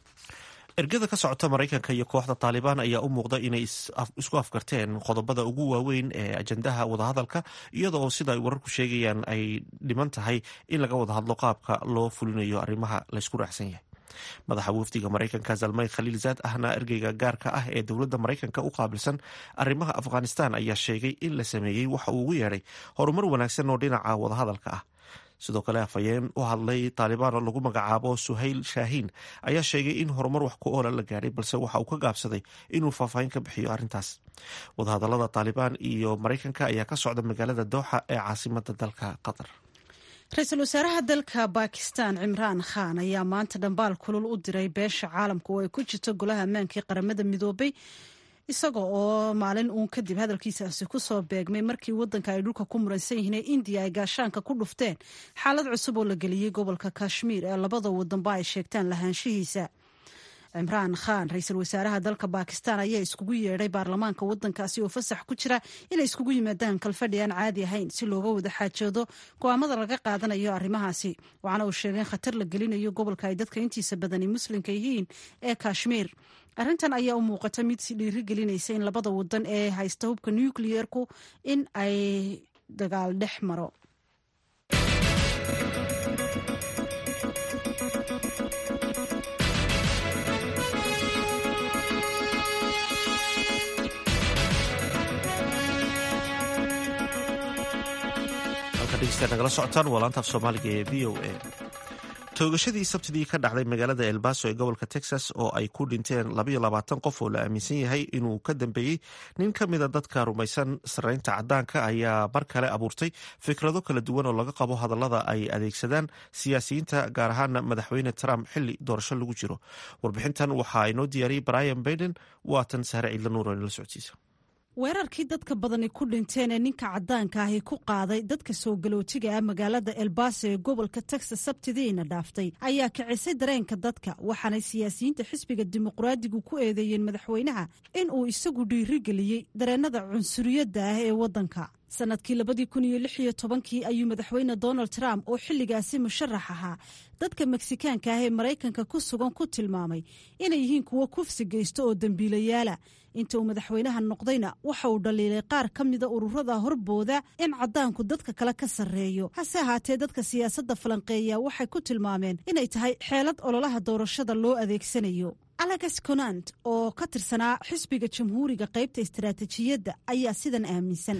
ergada ka socota maraykanka iyo kooxda taalibaan ayaa u muuqda inay isku afgarteen qodobada ugu waaweyn ee ajandaha wadahadalka iyada oo sida ay wararku sheegayaan ay dhiman tahay in laga wada hadlo qaabka loo fulinayo arrimaha laysku raacsan yahay madaxa wafdiga maraykanka zalmay khaliil zaad ahna ergeyga gaarka ah ee dowladda maraykanka u qaabilsan arrimaha afghanistan ayaa sheegay in la sameeyey waxa uu ugu yeedhay horumar wanaagsan oo dhinaca wadahadalka ah sidoo kale afhayeen u hadlay taalibaan oo lagu magacaabo suhayl shaahiin ayaa sheegay in horumar wax ku oola la gaadhay balse waxa uu ka gaabsaday inuu faahfaahin ka bixiyo arrintaas wadahadalada taalibaan iyo maraykanka ayaa ka socda magaalada dooxa ee caasimada dalka qatar ra-iisul wasaaraha dalka bakistan cimraan khan ayaa maanta dhambaal kulul u diray beesha caalamka oo ay ku jirto golaha ammaankii qaramada midoobay isaga oo maalin uun kadib hadalkiisaasi ku soo beegmay markii waddanka ay dhulka ku muransan yihiin ee indiya ay gaashaanka ku dhufteen xaalad cusub oo la geliyey gobolka kashmiir ee labada wadanba ay sheegtaan lahaanshihiisa cimraan khan ra-iisul wasaaraha dalka bakistan ayaa iskugu yeedhay baarlamaanka wadankaasi oo fasax ku jira inay iskugu yimaadaan kalfadhi aan caadi ahayn si looga wada xaajoodo go-aamada laga qaadanayo arrimahaasi waxaana uu sheegay in khatar la gelinayo gobolka ay dadka intiisa badani muslimka yihiin ee kashmiir arrintan ayaa u muuqata mid si dhiiri gelinaysa in labada wadan ee haysta hubka nucleerku in ay dagaal dhex maro nagala socotaan waa laantaaf soomaaliga ee v o a toogashadii sabtidii ka dhacday magaalada elbaso ee gobolka texas oo ay ku dhinteen labayo labaatan qof oo la aaminsan yahay inuu ka dambeeyey nin ka mida dadka rumaysan sarreynta caddaanka ayaa mar kale abuurtay fikrado kala duwan oo laga qabo hadallada ay adeegsadaan siyaasiyiinta gaar ahaana madaxweyne trump xili doorasho lagu jiro warbixintan waxaa inoo diyaariyey brian baiden waatan sahre ciidla nuur oo inala socodsiisa weerarkii dadka badani ku dhinteen ee ninka caddaanka ahi ku qaaday dadka soo galootiga ah magaalada elbaso ee gobolka texas sabtidiina dhaaftay ayaa kicisay dareenka dadka waxaanay siyaasiyiinta xisbiga dimuqraadigu ku eedeeyeen madaxweynaha in uu isagu dhiirigeliyey dareennada cunsuriyadda ah ee waddanka sanadkii labadii kun iyo lix iyo tobankii ayuu madaxweyne donald trump oo xilligaasi musharax ahaa dadka meksikaanka ah ee maraykanka ku sugan ku tilmaamay inay yihiin kuwo kufsi geysta oo dembiilayaala inta uu madaxweynaha noqdayna waxa uu dhaliilay qaar ka mida ururada horbooda in caddaanku dadka kale ka sarreeyo hase ahaatee dadka siyaasadda falanqeeya waxay ku tilmaameen inay tahay xeelad ololaha doorashada loo adeegsanayo alex conant oo ka tirsanaa xisbiga jamhuuriga qaybta istaraatijiyadda ayaa sidan aaminsan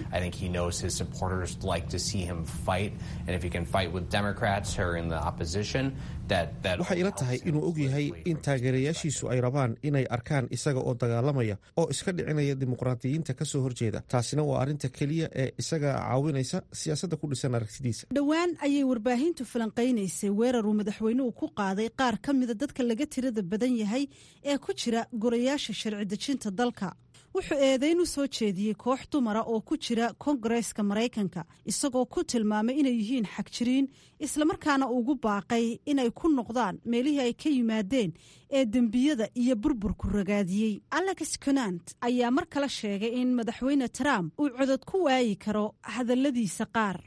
waxay ila tahay inuu og yahay in taageerayaashiisu ay rabaan inay arkaan isaga oo dagaalamaya oo iska dhicinaya dimuqraadiyiinta ka soo horjeeda taasina waa arrinta keliya ee isaga caawinaysa siyaasadda ku dhisan aragtidiisa dhowaan ayay warbaahintu falanqaynaysay weeraruu madaxweynuhu ku qaaday qaar ka mida dadka laga tirada badan yahay ee ku jira gorayaasha sharci dejinta dalka wuxuu eedayn u soo jeediyey koox dumara oo ku jira kongareeska maraykanka isagoo ku tilmaamay inay yihiin xagjiriin islamarkaana ugu baaqay inay ku noqdaan meelihii ay ka yimaadeen ee dembiyada iyo burburku ragaadiyey alex conant ayaa mar kale sheegay in madaxweyne trump uu codod ku waayi karo hadalladiisa qaar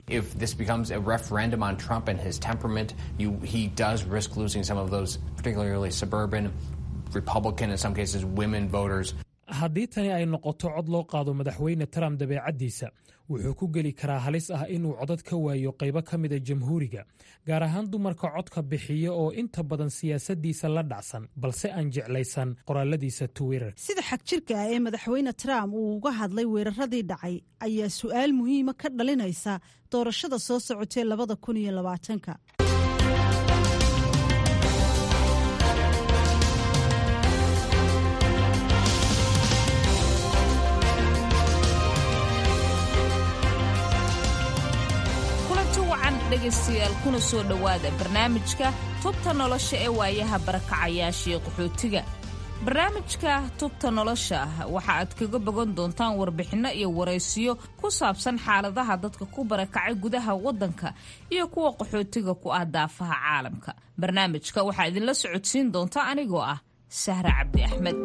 haddii tani ay noqoto cod loo qaado madaxweyne trump dabeecaddiisa wuxuu ku geli karaa halis ah inuu codad ka waayo qaybo ka mida jamhuuriga gaar ahaan dumarka codka bixiya oo inta badan siyaasaddiisa la dhacsan balse aan jeclaysan qoraaladiisa twitter sida xagjirka ah ee madaxweyne trump uu uga hadlay weeraradii dhacay ayaa su'aal muhiima ka dhalinaysa doorashada soo socotee labada kun iyo labaatanka dhegaystayaal kuna soo dhowaada barnaamijka tubta nolosha ee waayaha barakacayaashii qaxootiga barnaamijka tubta nolosha waxa aad kaga bogan doontaan warbixinno iyo waraysiyo ku saabsan xaaladaha dadka ku barakacay gudaha waddanka iyo kuwa qaxootiga ku ah daafaha caalamka barnaamijka waxaa idinla socodsiin doonta anigoo ah sahre cabdi axmed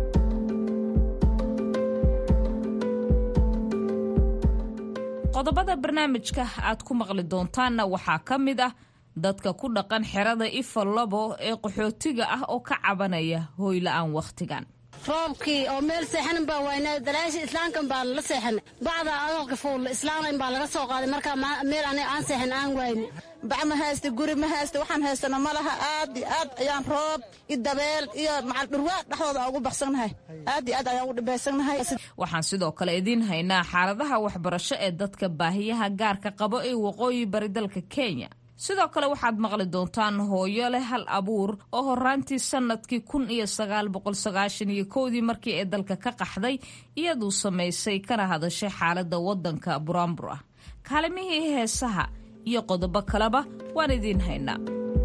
qodobada barnaamijka aad ku maqli doontaanna waxaa ka mid ah dadka ku dhaqan xerada ifa labo ee qaxootiga ah oo ka cabanaya hooyla-aan wakhtigan roobkii oo meel seexanin baa waynaa dalaasha islaamkan baa la seexanay bacda adalka fuulla islaamnan baa laga soo qaaday markaa meel aniga aan seexan aan wayne bac ma haysta guri ma haysta waxaan haystana ma laha aad iyo aad ayaan roob iyo dabeel iyo macal dhurwaa dhexdooda ugu baxsannahay aad iyo aad ayaan ugu dhibaysannahay waxaan sidoo kale idiin haynaa xaaladaha waxbarasho ee dadka baahiyaha gaarka qabo ee waqooyi bari dalka kenya sidoo kale waxaad maqli doontaan hooyo leh hal abuur oo horaantii sannadkii kun iyo sagaal boqol sagaashan iyo kowdii markii ay dalka ka qaxday iyaduu samaysay kana hadashay xaaladda waddanka buraanbur ah kaalimihii heesaha iyo qodobo kaleba waan idiin haynaa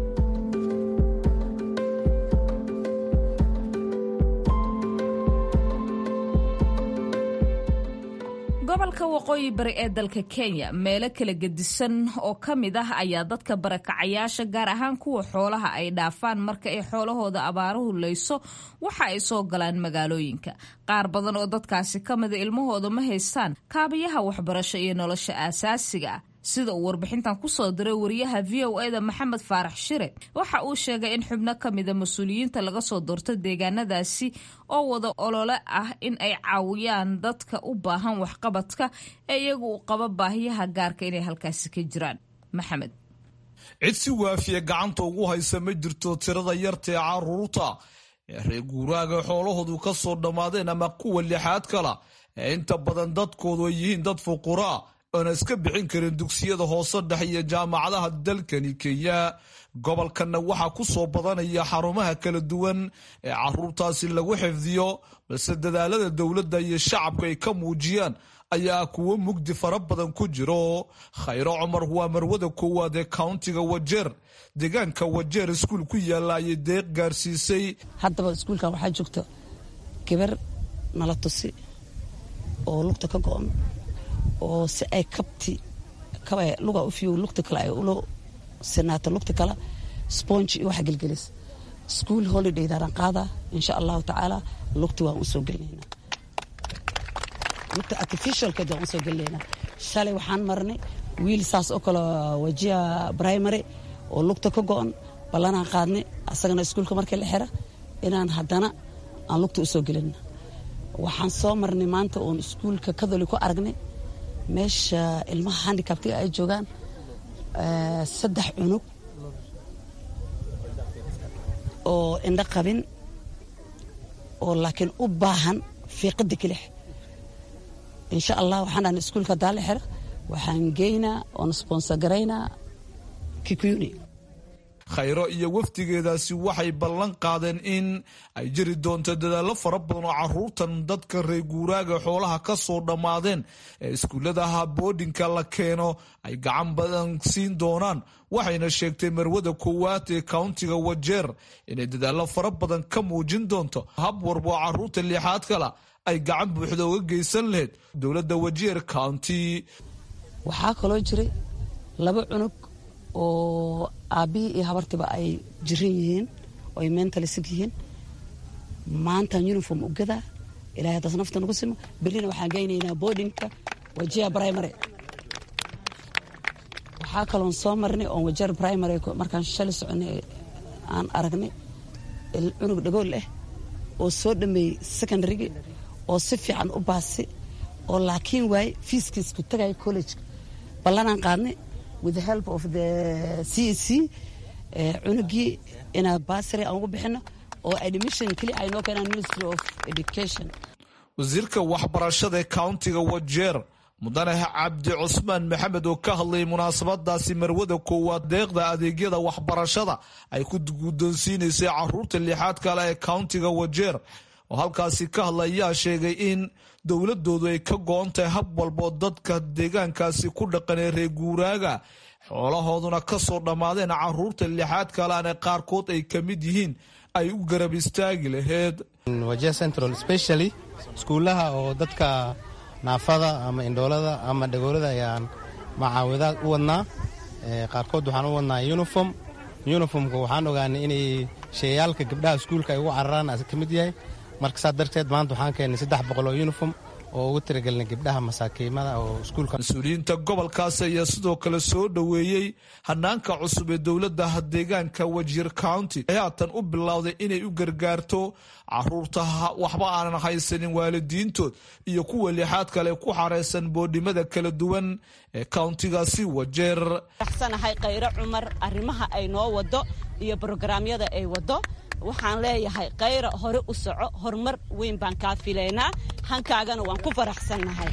gobolka waqooyi bari ee dalka kenya meelo kala gedisan oo ka mid ah ayaa dadka barakacayaasha gaar ahaan kuwa xoolaha ay dhaafaan marka ay xoolahooda abaaruhu leyso waxa ay soo galaan magaalooyinka qaar badan oo dadkaasi ka mida ilmahooda ma haystaan kaabayaha waxbarasho iyo nolosha aasaasiga ah sida uu warbixintan ku soo diray wariyaha v o eda maxamed faarax shire waxa uu sheegay in xubno ka mida mas-uuliyiinta laga soo doorto deegaanadaasi oo wada olole ah in ay caawiyaan dadka u baahan waxqabadka ee iyagu u qaba baahiyaha gaarka inay halkaasi ka jiraan maxamed cid si waafiya gacanta ugu haysa ma jirto tirada yarta ee caruurta ee reer guuraaga xoolahoodu ka soo dhammaadeen ama kuwa lixaad kala ee inta badan dadkoodu ay yihiin dad fuquraa oona iska bixin karin dugsiyada hoose dhex iyo jaamacadaha dalkani kenya gobolkanna waxaa ku soo badanaya xarumaha kala duwan ee caruurtaasi lagu xifdiyo balse dadaalada dowladda iyo shacabku ay ka muujiyaan ayaa kuwo mugdi fara badan ku jiro khayro cumar waa marwada koowaad ee countiga wajeer deegaanka wajeer iskuul ku yaalla ayay deeq gaarsiisay haddaba iskuulkan waxaa joogta gabar nala tusi oo lugta ka go-on oo si ay kabti kaba luga u fiyo lugta kale ay ulo sinaato lugta kale sponge iyo waxa gelgelis school holiday daaran qaadaa insha allahu tacaala lugta waan usoo gelinaynaa lugta artificialkeed waan usoo gelinaynaa shalay waxaan marnay wiil saas oo kale wajiha primary oo lugta ka go-on ballanaan qaadnay asagana iskuulka markii la xira inaan haddana aan lugta usoo gelina waxaan soo marnay maanta oon iskuulka kadoli ku aragnay meesha ilmaha handicabtiga ay joogaan saddex cunug oo indho qabin oo laakiin u baahan fiiqada kelix insha allah waxaan dhahnay iskuulka hadaa la xira waxaan geynaa oon sponsor garaynaa kikuyuni khayro iyo wafdigeedaasi waxay ballan qaadeen in ay jiri doonto dadaallo fara badan oo caruurtan dadka reer guuraaga xoolaha ka soo dhammaadeen ee iskuulladaha boodhinka la keeno ay gacan badan siin doonaan waxayna sheegtay marwada koowaad ee countiga wajeer inay dadaallo fara badan ka muujin doonto hab warba oo caruurta lixaad kala ay gacan buuxda uga geysan lahayd dowladda wajeer county waxaa kaloo jiray laba cunug oo aabbihii iyo habartiba ay jiran yihiin oo ay mentally sig yihiin maantaan uniform u gadaa ilahay haddaas nafta nagu simo berrina waxaan geynaynaa boardingka wajiya primary waxaa kaloon soo marnay oon wajeer primary markaan shalay soconay aan aragnay cunug dhagool ah oo soo dhameeyey secondarygii oo si fiican u baasi oo laakiin waaye fiiskiisku tagaya collegeka ballanaan qaadnay with the help of the c c cunugii inaa basary aan ugu bixino oo admission keli ay noo keenaan ministry of education wasiirka waxbarashada ee countiga wajeer mudane cabdi cusmaan maxamed oo ka hadlayay munaasabadaasi marwada koowaad deeqda adeegyada waxbarashada ay ku guddoonsiinaysay caruurta lixaad kale ee countiga wajeer oo halkaasi ka hadlay ayaa sheegay in dowladoodu ay ka go-on tahay hab walboo dadka deegaankaasi ku dhaqan ee reer guuraaga xoolahooduna ka soo dhammaadeen caruurta lixaad kaleane qaarkood ay ka mid yihiin ay u garab istaagi laheyd wajia central specially iskuullaha oo dadka naafada ama indhoolada ama dhagoolada ayaan macaawidaad u wadnaa qaarkood waxaan u wadnaa uniform uniformka waxaan ogaanay inay sheeyaalka gabdhaha iskuulka ay ugu cararaan ka mid yahay marka saa darteed maanta waxaan keennay saddex boqol oo uniform oo ugu tiragelinay gabdhaha masaakiimada oo iskuulka mas-uuliyiinta gobolkaasi ayaa sidoo kale soo dhoweeyey hanaanka cusub ee dowladda deegaanka wajiir county ee haatan u bilowday inay u gargaarto caruurta waxba aanan haysanin waalidiintood iyo kuwa lixaad kale ku xareysan boodhimada kala duwan ee countigaasi wajeer axsanahay khayro cumar arrimaha ay noo wado iyo brograamyada ay wado waxaan leeyahay khayra hore u soco horumar weyn baan kaa filaynaa hankaagana waan ku faraxsannahay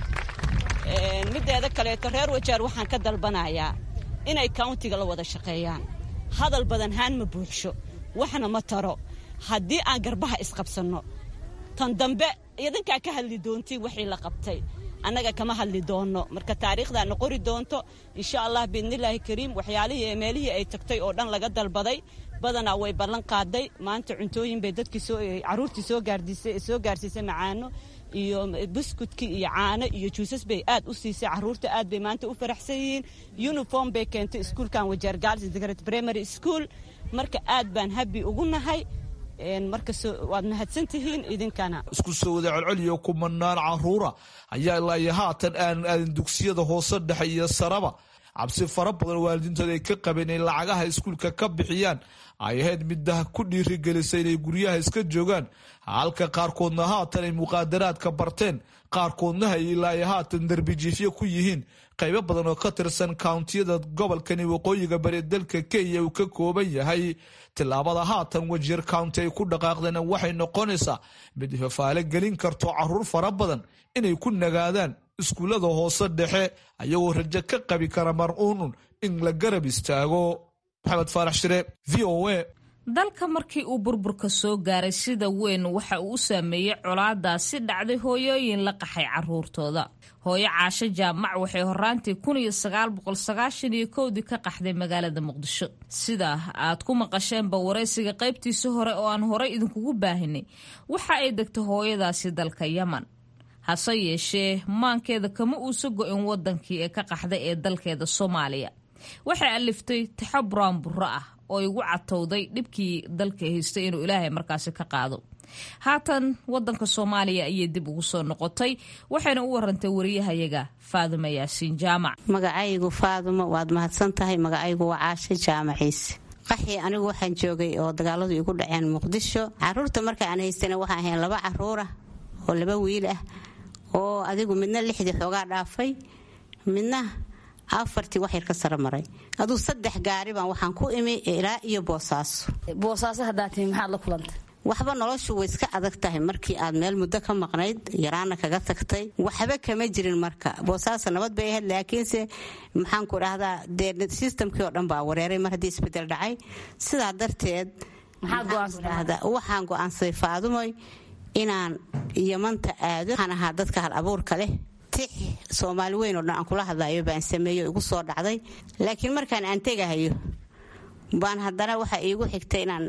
mideeda kaleeto reer wajaar waxaan ka dalbanayaa inay countiga la wada shaqeeyaan hadal badan haan ma buuxsho waxna ma taro haddii aan garbaha isqabsanno tan dambe idinkaa ka hadli doontiin wixii la qabtay annaga kama hadli doonno marka taariikhdaana qori doonto insha allah biidnillaahi kariim waxyaalihii ee meelihii ay tagtay oo dhan laga dalbaday badanaa way ballan qaaday maanta cuntooyin bay dadkii soo caruurtii soo gaardisay soo gaarsiisay macaano iyo buskudkii iyo caano iyo juusas bay aad u siisay caruurta aad bay maanta u faraxsan yihiin uniform bay keentay iskuulkan wajeer gaals degret primary school marka aad baan habi ugu nahay marka waad mahadsan tihiin idinkana isku soo wada colcoliyo kumanaan caruura ayaa ilaa iyo haatan aanan aadin dugsiyada hoose dhexe iyo saraba cabsi fara badan waalidiintooda ay ka qabeen inay lacagaha iskuulka ka bixiyaan ay ahayd middah ku dhiirigelisay inay guryaha iska joogaan halka qaarkoodna haatan ay muqaadaraadka barteen qaarkoodna ay ilaa iyo haatan darbijiifyo ku yihiin qaybo badan oo ka tirsan kountiyada gobolkani waqooyiga bari dalka kenya uu ka kooban yahay tillaabada haatan wajiir county ay ku dhaqaaqdeen waxay noqonaysaa mid fafaale gelin karto caruur fara badan inay ku nagaadaan iskuullada hoose dhexe ayagoo rajo ka qabi kara mar-uunun in la garab istaago maxamed faarax shire v o a dalka markii uu burburka soo gaaray sida weyn waxa uu u saameeyey colaadaasi dhacday hooyooyin la qaxay caruurtooda hooyo caasho jaamac waxay horaantii iyo kowdii ka qaxday magaalada muqdisho sida aad ku maqasheenba waraysiga qaybtiisa hore oo aan horey idinkugu baahinay waxa ay degtay hooyadaasi dalka yaman hase yeeshee maankeeda kama uusa go-in wadankii ee ka qaxday ee dalkeeda soomaaliya waxay aliftay taxo buraanburo ah oo igu catowday dhibkii dalka haystay inuu ilaahay markaasi ka qaado haatan wadanka soomaaliya ayay dib ugu soo noqotay waxayna u warantay wariyahayaga faadumo yaasiin jaamac magacaygu faadumo waad mahadsan tahay magacaygu waa caasho jaamaciise qaxii anigu waxaan joogay oo dagaaladu igu dhaceen muqdisho caruurta marka aan haystana waxaan ahayn laba caruurah oo laba wiil ah oo adigu midna lixdii xoogaa dhaafay midna afartii wax yar ka sara maray aduu saddex gaari baan waxaan ku imi ilaa iyo boosaaso boosaaso haddaa tihi maxaad la kulantay waxba noloshu way iska adag tahay markii aad meel muddo ka maqnayd yaraana kaga tagtay waxba kama jirin marka boosaaso nabad bay ahayd laakiinse maxaanku dhahdaa dee sistamkii oo dhan baa wareeray mar haddii isbedel dhacay sidaa darteed waxaan go-aansaday faadumoy inaan yamanta aado waxaan ahaa dadka hal abuurka leh tix soomaali weyn oo dhan aan kula hadlayo baan sameeyo igu soo dhacday laakiin markaan aan tegahayo baan haddana waxa iigu xigtay inaan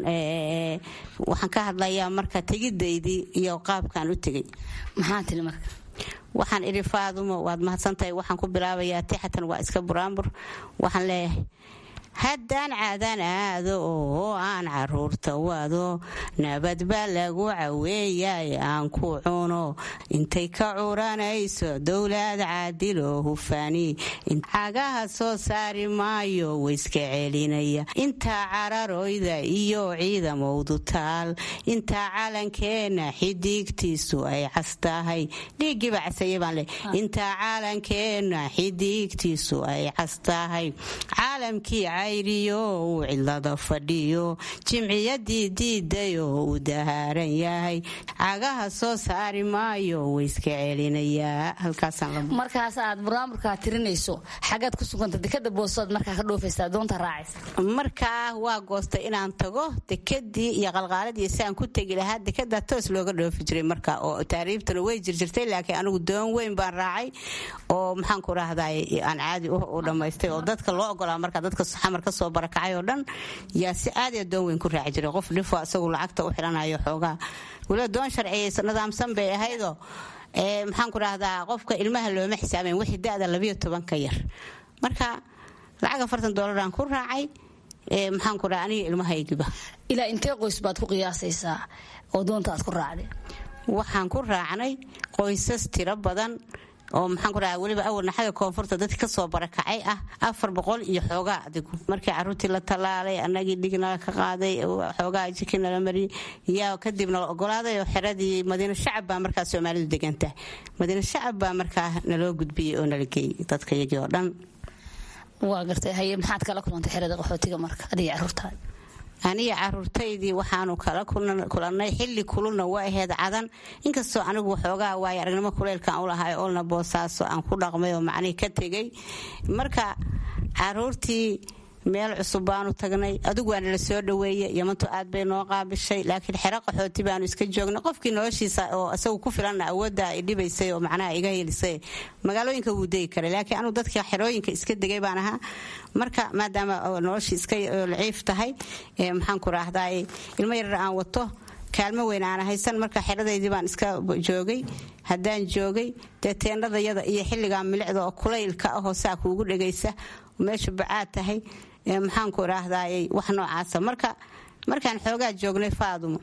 waxaan ka hadlayaa marka tegidaydii iyo qaabkaan u tegay maxaa tiri marka waxaan idhi faadumo waad mahadsantahay waxaan ku bilaabayaa tixatan waa iska buraanbur waxaan leeyahay haddaan caadaan aado oo aan caruurta wado nabad baa lagu caweeyay aan ku cuno intay ka curanayso dowlad caadiloo hufaani cagaha soo saari maayo wayska celinaya intaa cararoyda iyo ciidamowdu taal intaa calankeenna xidiigtiisu ay cas tahay dhiiggiiba casaya baan le intaa calankeenna xidiigtiisu ay cas tahay caalamkii cayriyo uu cidlada fadhiyo jimciyadii diiday oo uu dahaaran yahay cagaha soo saari maayo wayska celinayaa markaas aad buraamurkaa tirinayso xagaad ku suganta dekada boosood markaa ka dhoofaysa doonta raacaysa markaa waa goostay inaan tago dekedii iyo qalqaaladii saan ku tegi lahaa dekada toos looga dhoofi jiray marka oo taariibtana way jirjirtay laakiin anigu doon weyn baan raacay oo maxaanku rahday aan caadi u dhammaystay oo dadka loo ogolaa marka dadka xamar ka soo barakacay oo dhan yaa si aad doon weyn ku raaci jiray qof dhifo isagu lacagta u xiranayo xoogaa waliba doon sharciyaysa nidaamsan bay ahaydoo maxaanku rahdaa qofka ilmaha looma xisaabayn wixii da-da labiyo toban ka yar marka lacag afartan doolaraan ku raacay maxaanku dhaha aniga ilmahaygiba ilaa intee qoys baad ku qiyaasaysaa oo doonta aad ku raacday waxaan ku raacnay qoysas tiro badan oo maxaanku dhaha weliba awalna xagga koonfurta dadki kasoo barakacay ah afar boqol iyo xoogaa adigu markii caruurtii la tallaalay anagii dhignala ka qaaday xoogaa jiki nala mariyay yaa kadib nala ogolaaday oo xeradii madiina shacab baa markaa soomaalidu degantahay madiina shacab baa markaa naloo gudbiyey oo nala geeyey dadka iyagii oo dhan waa gartay haye maxaad kala kulantay xerada qaxootiga marka adiga caruurtaada aniga caruurtaydii waxaanu kala kulannay xilli kululna waa aheyd cadan inkastoo anigu waxoogaa waayo aragnimo kuleylkaan u lahay olna boosaaso aan ku dhaqmay oo macnihii ka tegay marka caruurtii meel cusub baanu tagnay adigu waa nala soo dhaweeye yamantu aad bay noo qaabishay laakiin xero qaxooti baanu iska joognay qofkii noloshiisa oo isagu ku filanna awoodda ay dhibaysay oo macnaha iga helisay magaalooyinka wuu degi karay laakiin anugu dadka xerooyinka iska degay baan ahaa marka maadaama noloshii iska laciif tahay maxaanku raahdaay ilmo yarar aan wato kaalmo weyn aan haysan marka xeradaydii baan iska joogay haddaan joogay dee teendhadayada iyo xilligaa milicda oo kulaylka ahoo saa kuugu dhegaysa meesha bacaad tahay maxaanku raahdaayy wax noocaasa marka markaan xoogaa joognay faadumo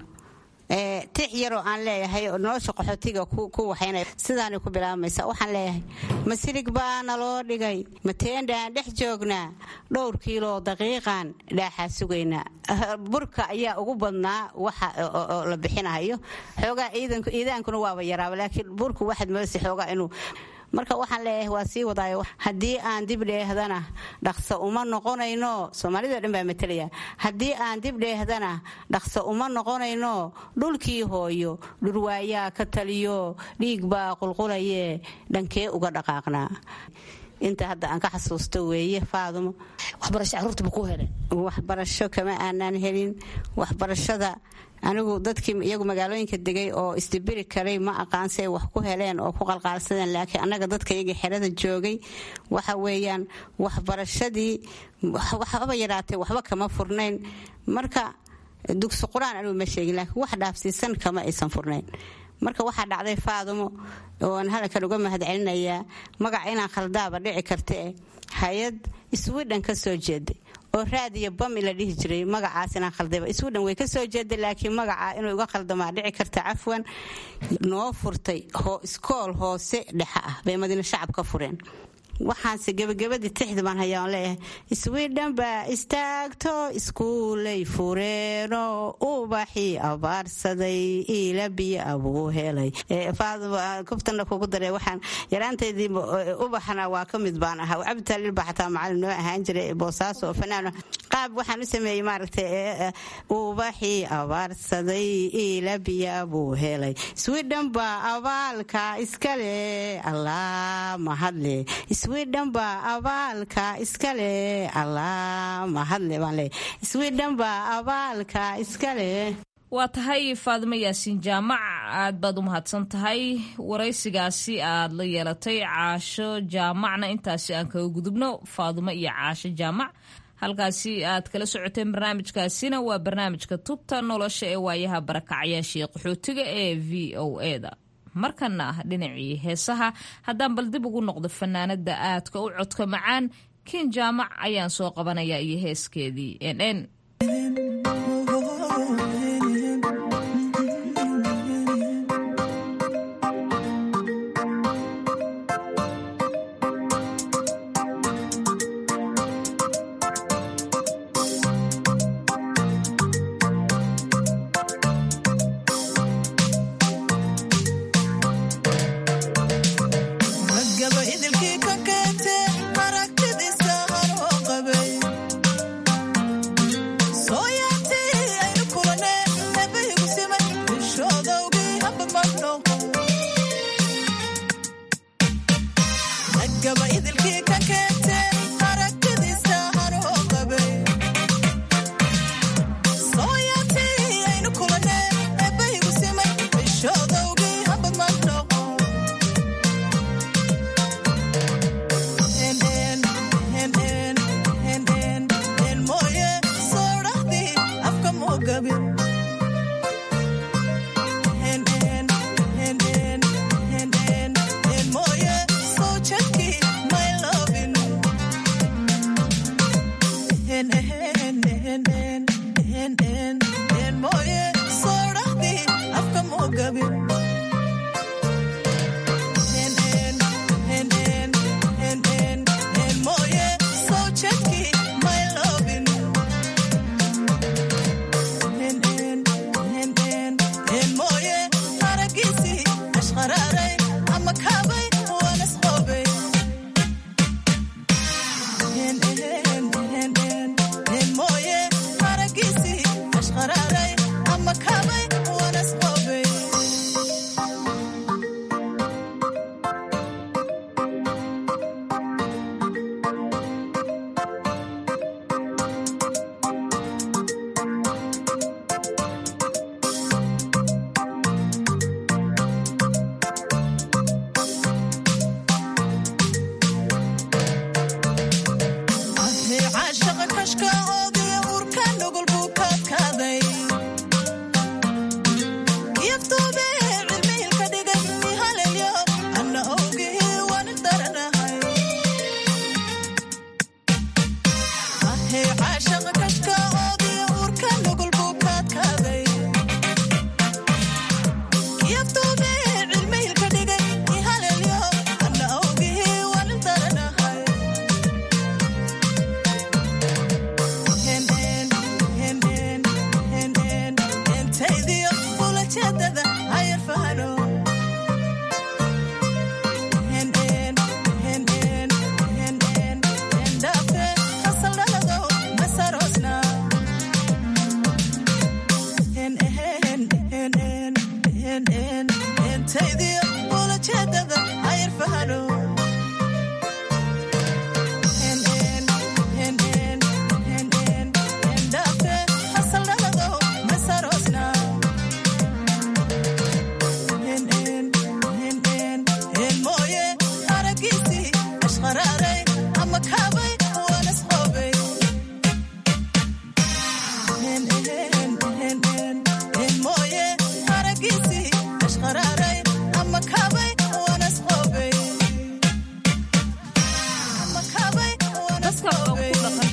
tix yaroo aan leeyahay oo nolosha qaxootiga ku waxaynaya sidaanay ku bilaabmaysa waxaan leeyahay masirig baa naloo dhigay mateendhaan dhex joognaa dhowr kiiloo daqiiqan dhaaxaa sugaynaa burka ayaa ugu badnaa waxa oo la bixinahayo xoogaa iidaankuna waaba yaraaba laakiin burku waxaad moodaysa xoogaa inuu marka waxaan leeyahay waa sii wadaayo haddii aan dib dheehdana dhaqso uma noqonayno soomaalida dhan baa matalaya haddii aan dib dheehdana dhaqso uma noqonayno dhulkii hooyo dhurwaayaa ka taliyo dhiig baa qulqulaye dhankee uga dhaqaaqnaa inta hadda aan ka xasuusto weeye faadumo waxbarasho caruurta ma ku heleen waxbarasho kama aanaan helin waxbarashada anigu dadkii iyagu magaalooyinka degay oo isdibiri karay ma aqaan si ay wax ku heleen oo ku qalqaalsadeen laakiin annaga dadka iyagii xerada joogay waxa weeyaan waxbarashadii waxba yaraatay waxba kama furnayn marka dugsi qur-aan anigu ma sheegin laakiin wax dhaafsiisan kama aysan furnayn marka waxaa dhacday faadumo ooan halkan uga mahad celinayaa magaca inaan khaldaaba dhici kartae hay-ad swidhan ka soo jeeday oo raadiyo bami la dhihi jiray magacaas inaan khaldayba swidhan way ka soo jeeday laakiin magaca inuu iga khaldamaa dhici karta cafwan noo furtay iskool hoose dhexe ah bay madiina shacab ka fureen waxaanse gebagabadii tixda baan hayaa on leeyahay iswiidhan baa istaagto iskuulay fureeno ubaxii abaarsaday iila biyo abuu helay kuftana kugu dare waxaan yaraanteydii ubaxna waa ka mid baan ahaa cabditaalil baa xataa macalin noo ahaan jiray boosaaso oo fanaano qaab waxaan u sameeyey maaragtay ubaxii abaarsaday iila biyo abuu helay swidhan baa abaalka iskale allah mahadle swidhan baa abaalka iskale allah mahadle baan leeyahay swidhan baa abaalka iskale waa tahay faadimo yaasiin jaamac aad baad u mahadsan tahay waraysigaasi aad la yeelatay caasho jaamacna intaasi aan kaga gudubno faadimo iyo caasho jaamac halkaasi aad kala socoteen barnaamijkaasina waa barnaamijka tubta nolosha ee waayaha barakacyaashii qaxootiga ee v o e da markana ah dhinacii heesaha haddaan bal dib ugu noqdo fanaanada aadka u codka macaan kin jaamac ayaan soo qabanaya iyo heeskeedii n n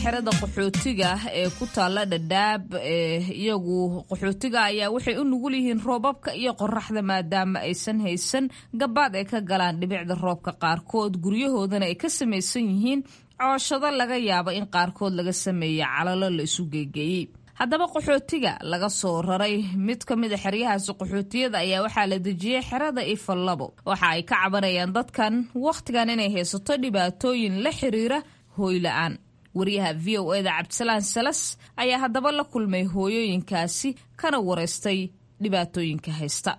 xerada qaxootiga ee ku taalla dhadhaab ee iyagu qaxootiga ayaa waxay u nugul yihiin roobabka iyo qoraxda maadaama aysan haysan gabaad ay ka galaan dhibicda roobka qaarkood guryahoodana ay ka samaysan yihiin cooshado laga yaabo in qaarkood laga sameeya calalo la isu geegeeyey haddaba qaxootiga laga soo raray mid ka mid a xeryahaasi qaxootiyada ayaa waxaa la dejiyey xerada ifallabo waxa ay ka cabanayaan dadkan wakhtigan inay haysato dhibaatooyin la xiriira hooyla-aan wariyaha v o eda cabdisalaan salas ayaa haddaba la kulmay hooyooyinkaasi kana wareystay dhibaatooyinka haysta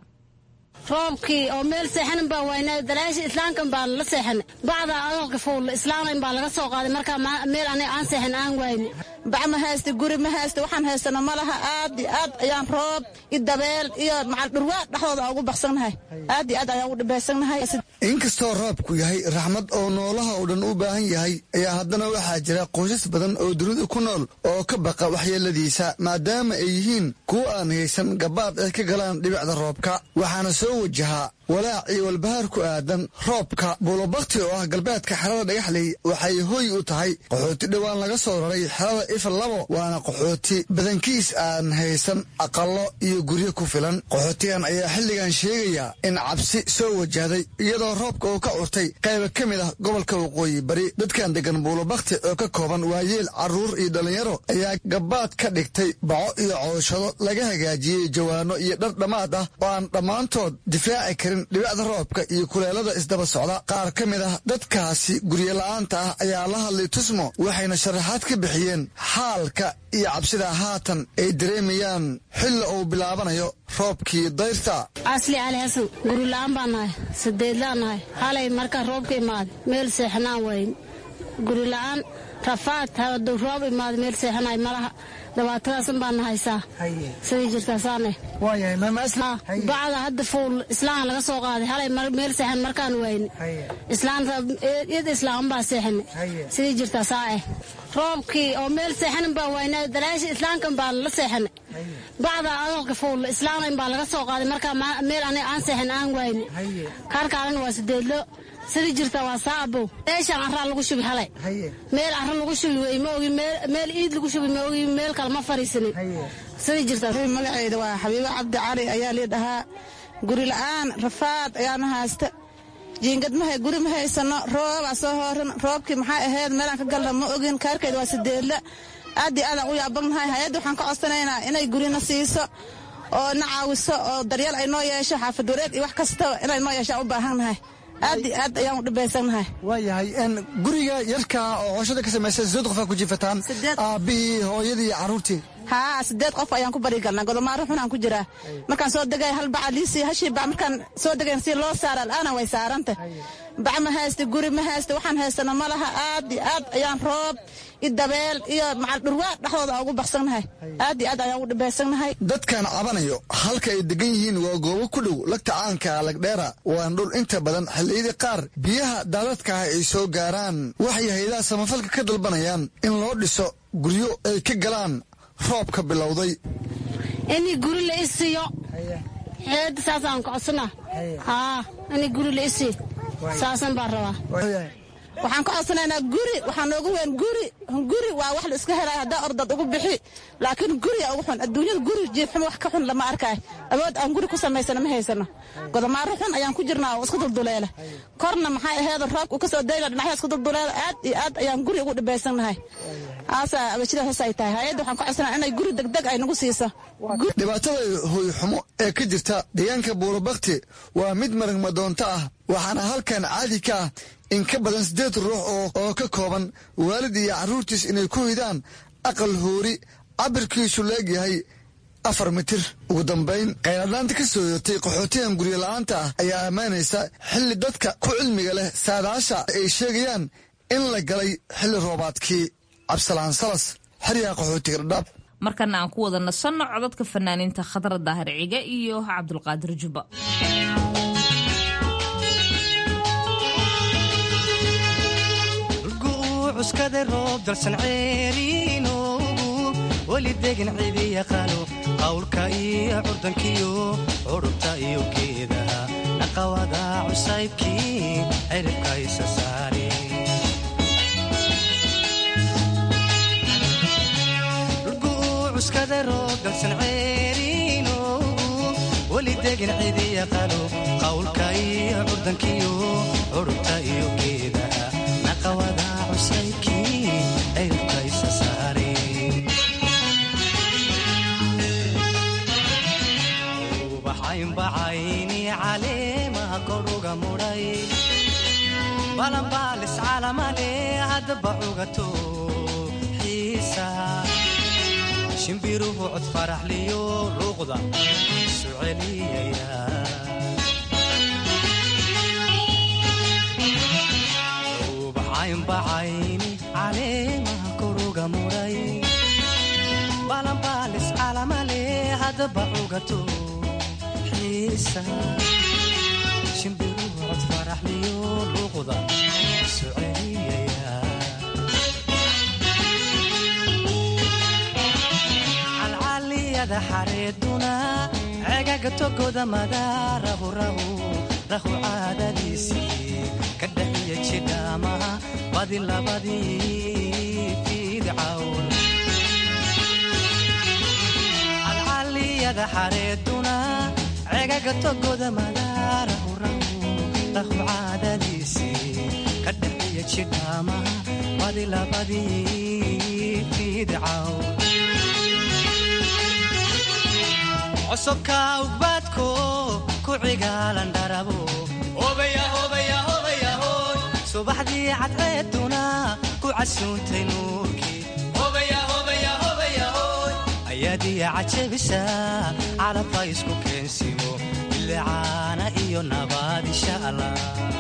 roobkii oo meel seexanin baa waynaa dalaasha islaamkan baa la seexanay bacda adalka fuulla islaamkan baa laga soo qaaday markaa meel aniga aan seexan aan wayne bac ma haysta guri ma haysta waxaan haystana ma laha aad iyo aad ayaan roob iyo dabeel iyo macal dhurwaa dhexdooda ugu baxsannahay aad iyo aad ayaan ugu dhibaysannahay inkastoo roobku yahay raxmad oo noolaha oo dhan u baahan yahay ayaa haddana waxaa jira qoysas badan oo dunida ku nool oo ka baqa waxyeeladiisa maadaama ay yihiin kuwo aan haysan gabaad ay ka galaan dhibicda roobka waxaana soo wajahaa walaac iyo walbahaar ku aadan roobka buulobakti oo ah galbeedka xerada dhagaxley waxay hoy u tahay qaxooti dhowaan laga soo raray xerada ifal labo waana qaxooti badankiis aan haysan aqallo iyo guryo ku filan qaxootigan ayaa xilligan sheegaya in cabsi soo wajahday iyadoo roobka uu ka curtay qayba ka mid ah gobolka waqooyi bari dadkan degan buulobakti oo ka kooban waayeel carruur iyo dhallinyaro ayaa gabaad ka dhigtay baco iyo cooshado laga hagaajiyey jawaano iyo dhar dhammaad ah oo aan dhammaantood difaaci karin dhibicda roobka iyo kuleelada isdaba socda qaar ka mid ah dadkaasi guryola'aanta ah ayaa la hadlay tusmo waxayna sharaxaad ka bixiyeen xaalka iyo cabsida haatan ay dareemayaan xilla uu bilaabanayo roobkii dayrta asli cali xasan gurila'aan baan nahay sadeedlaan nahay halay markaa roobka imaaday meel seexanaan wayn gurila'aan rafaad haduu roob imaaday meel seexanaay malaha dabaatadaasan baana haysaa sidii jirtaasaane bacda hadda fuul islaan laga soo qaaday halay meel seexan markaan wayne islaanyada islaam baa seexane sidii jirtaasaa eh roobkii oo meel seexanin baa waynaa dalaasha islaamkan baa la seexane bacda adalka fuulla islaamkan baa laga soo qaaday markaa meel aniga aan seexan aan wayne kaarkaalana waa sideedlo sidii jirta waa saabow meeshaan carraa lagu shubi halay meel carra lagu shubi wey ma ogi meel iid lagu shubi ma ogi meel kale ma fariisanin sidii jirta magaceyda waa xabiibo cabdi cali ayaa lii dhahaa guri la-aan rafaad ayaana haysta jiingad mahay guri ma haysano roobaa soo hooran roobkii maxaa ahayd meelaan ka galna ma ogin kaarkeeda waa sideedla aad iyo aadaan u yaabannahay hay-adda waxaan ka codsanaynaa inay gurina siiso oo na caawiso oo daryeel ay noo yeesho xaafad wareed iyo wax kastaba inay noo yeeshaan u baahannahay aad iyo aad ayaan u dhibaysannahay waayahay guriga yarka oo cooshada ka samaysa sideed qofaa ku jiifataan aabbihii hooyadii iyo carruurtii haa sideed qof ayaan ku bari galnaa godomaaro xunaan ku jiraa markaan soo degay hal baca liisii hashii bac markaan soo degayn si loo saara al'aana way saaranta bac ma haysta guri ma haysta waxaan haystana ma laha aad iyo aad ayaan roob iyo dabeel iyo macal dhurwaa dhexdooda ugu baxsannahay aad iyo aad ayaan ugu dhibaysannahay dadkan cabanayo halka ay degan yihiin waa goobo ku dhow lagta caanka lagdheera waana dhul inta badan xilliyadii qaar biyaha daadadkaah ay soo gaaraan waxay hayadaha samafalka ka dalbanayaan in loo dhiso guryo ay ka galaan roobka bilowday inii guri la isiiyo xeeda saasaan codsana haa inii guri la isii saasan baan rabaa waxaan ka codsanaynaa guri waxaa noogu weyn guri guri waa wax la iska helay haddaa ordad ugu bixi laakiin guriga ugu xun adduunyada guri jiifxum wax ka xun lama arkaay awood aan guri ku samaysana ma haysano godomaaro xun ayaan ku jirnaa oo iska dulduleela korna maxay aheed roobka uu ka soo dayla dhinaxya iska dulduleela aad iyo aad ayaan guri ugu dhibaysannahay aasaa abashida hoos ay tahay hay-adda waxaan ka codsanaa inay guri degdeg ay nagu siiso dhibaatada hooyxumo ee ka jirta deegaanka buurobakti waa mid maragmadoonto ah waxaana halkan caadi ka ah in ka badan siddeed ruux oo ka kooban waalid iyo carruurtiis inay ku hidaan aqal hoori cabirkiisu leegyahay afar mitir ugu dambayn khayradhaanta ka soo yootay qaxootigan guryola'aanta ah ayaa ammaanaysa xilli dadka ku cilmiga leh saadaasha ay sheegayaan in la galay xilli roobaadkii cabsalaan salas xeryaha qaxootiga dhadhaab markana aan ku wada nasanno codadka fanaaniinta khadra daahir ciga iyo cabdulqaadir jubba cuskada roob dalsan ceeriinoogu weli degan cidi yaqaano qawlka iyo curdankiyo curubta iyo geedaha naqawada cusaybkii ciribka isa saare cuskada roob dalsan ceeriinoogu weli degin cidi yaqaano qawlka iyo curdankiyo curubta iyo geedaha naqawada cusaykii ayubka isa saareen ubaxaynbacayni caleemaha koruga mudhay balanbaalis calamale haddaba cugato xiisaha shimbiruhu cod faraxliyo luuqda isu celiyaya ubaxaynbacayni caleemaha koruga mudhay balanbaalis calamale haddaba cugato shimbiruhu cod faraxliyo luuqda isu celiyaya calcaliyada xareeduna cegaga togoda madaarahu rahu rahu caadadiisii ka dhaxiya jidhaamaha badi labadii fiidcawn calcaliyada xareeduna cegaga togoda madaarahu rahu rahu caadadiisii ka dhaxiya jidhaamaha badi labadii fiidcaw cosobka ugbaadko ku cigaalan dharabo subaxdii cadceeduna ku casuuntay nuurkii ayaadiya cajabisa calabka isku keensimo bilicaana iyo nabaad insha allah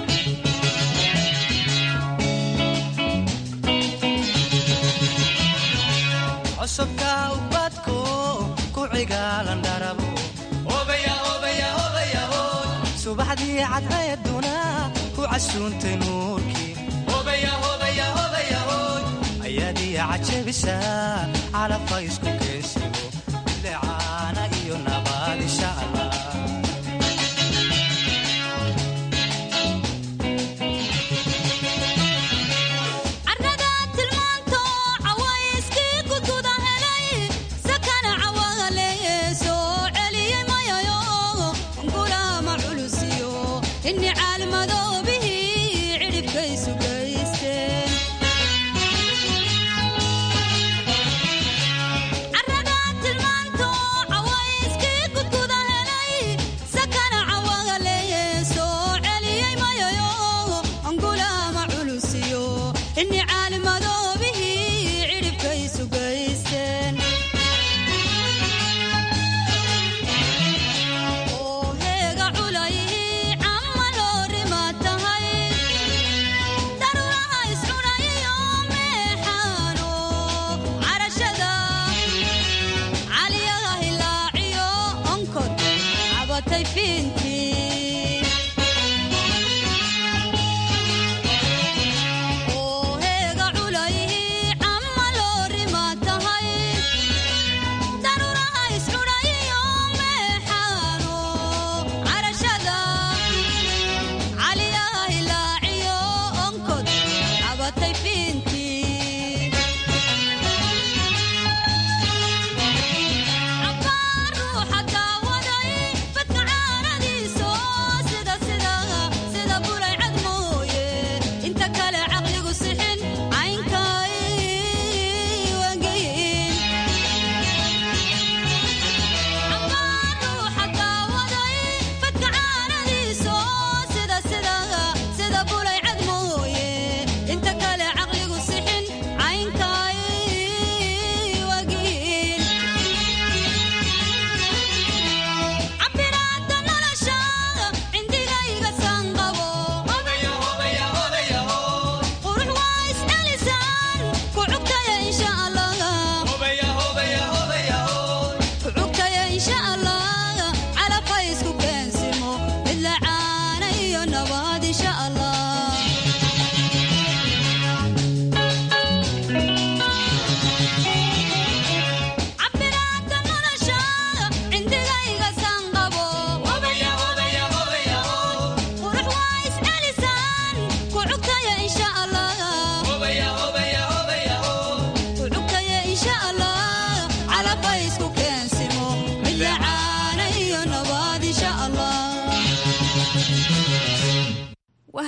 cosobka ubadko ku cigaalan dharabo subaxdii cadceeduna ku casuuntay nuurkii ayaadiya cajabisa calabka isku keensimo bilicaana iyo nabaad insha allah Oh, hey, got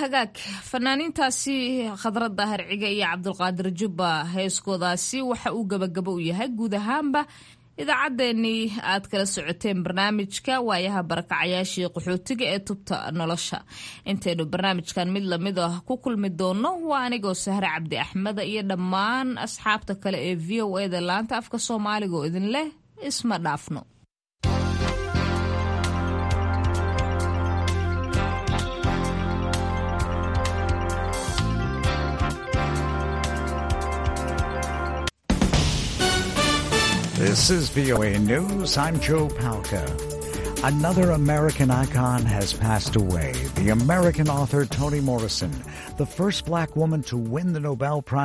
hagaag fanaaniintaasi khadradda harciga iyo cabdulqaadir jubba heeskoodaasi waxa uu gabagabo u yahay guud ahaanba idaacaddeenii aad kala socoteen barnaamijka waayaha barakacayaashii qaxootiga ee tubta nolosha intaynu barnaamijkan mid lamid ah ku kulmi doonno waa anigoo sahre cabdi axmeda iyo dhammaan asxaabta kale ee v o eda laanta afka soomaaliga oo idin leh isma dhaafno This is VOA News. I'm Joe Palca. Another American icon has passed away. The American author Toni Morrison, the first black woman to win the Nobel Prize.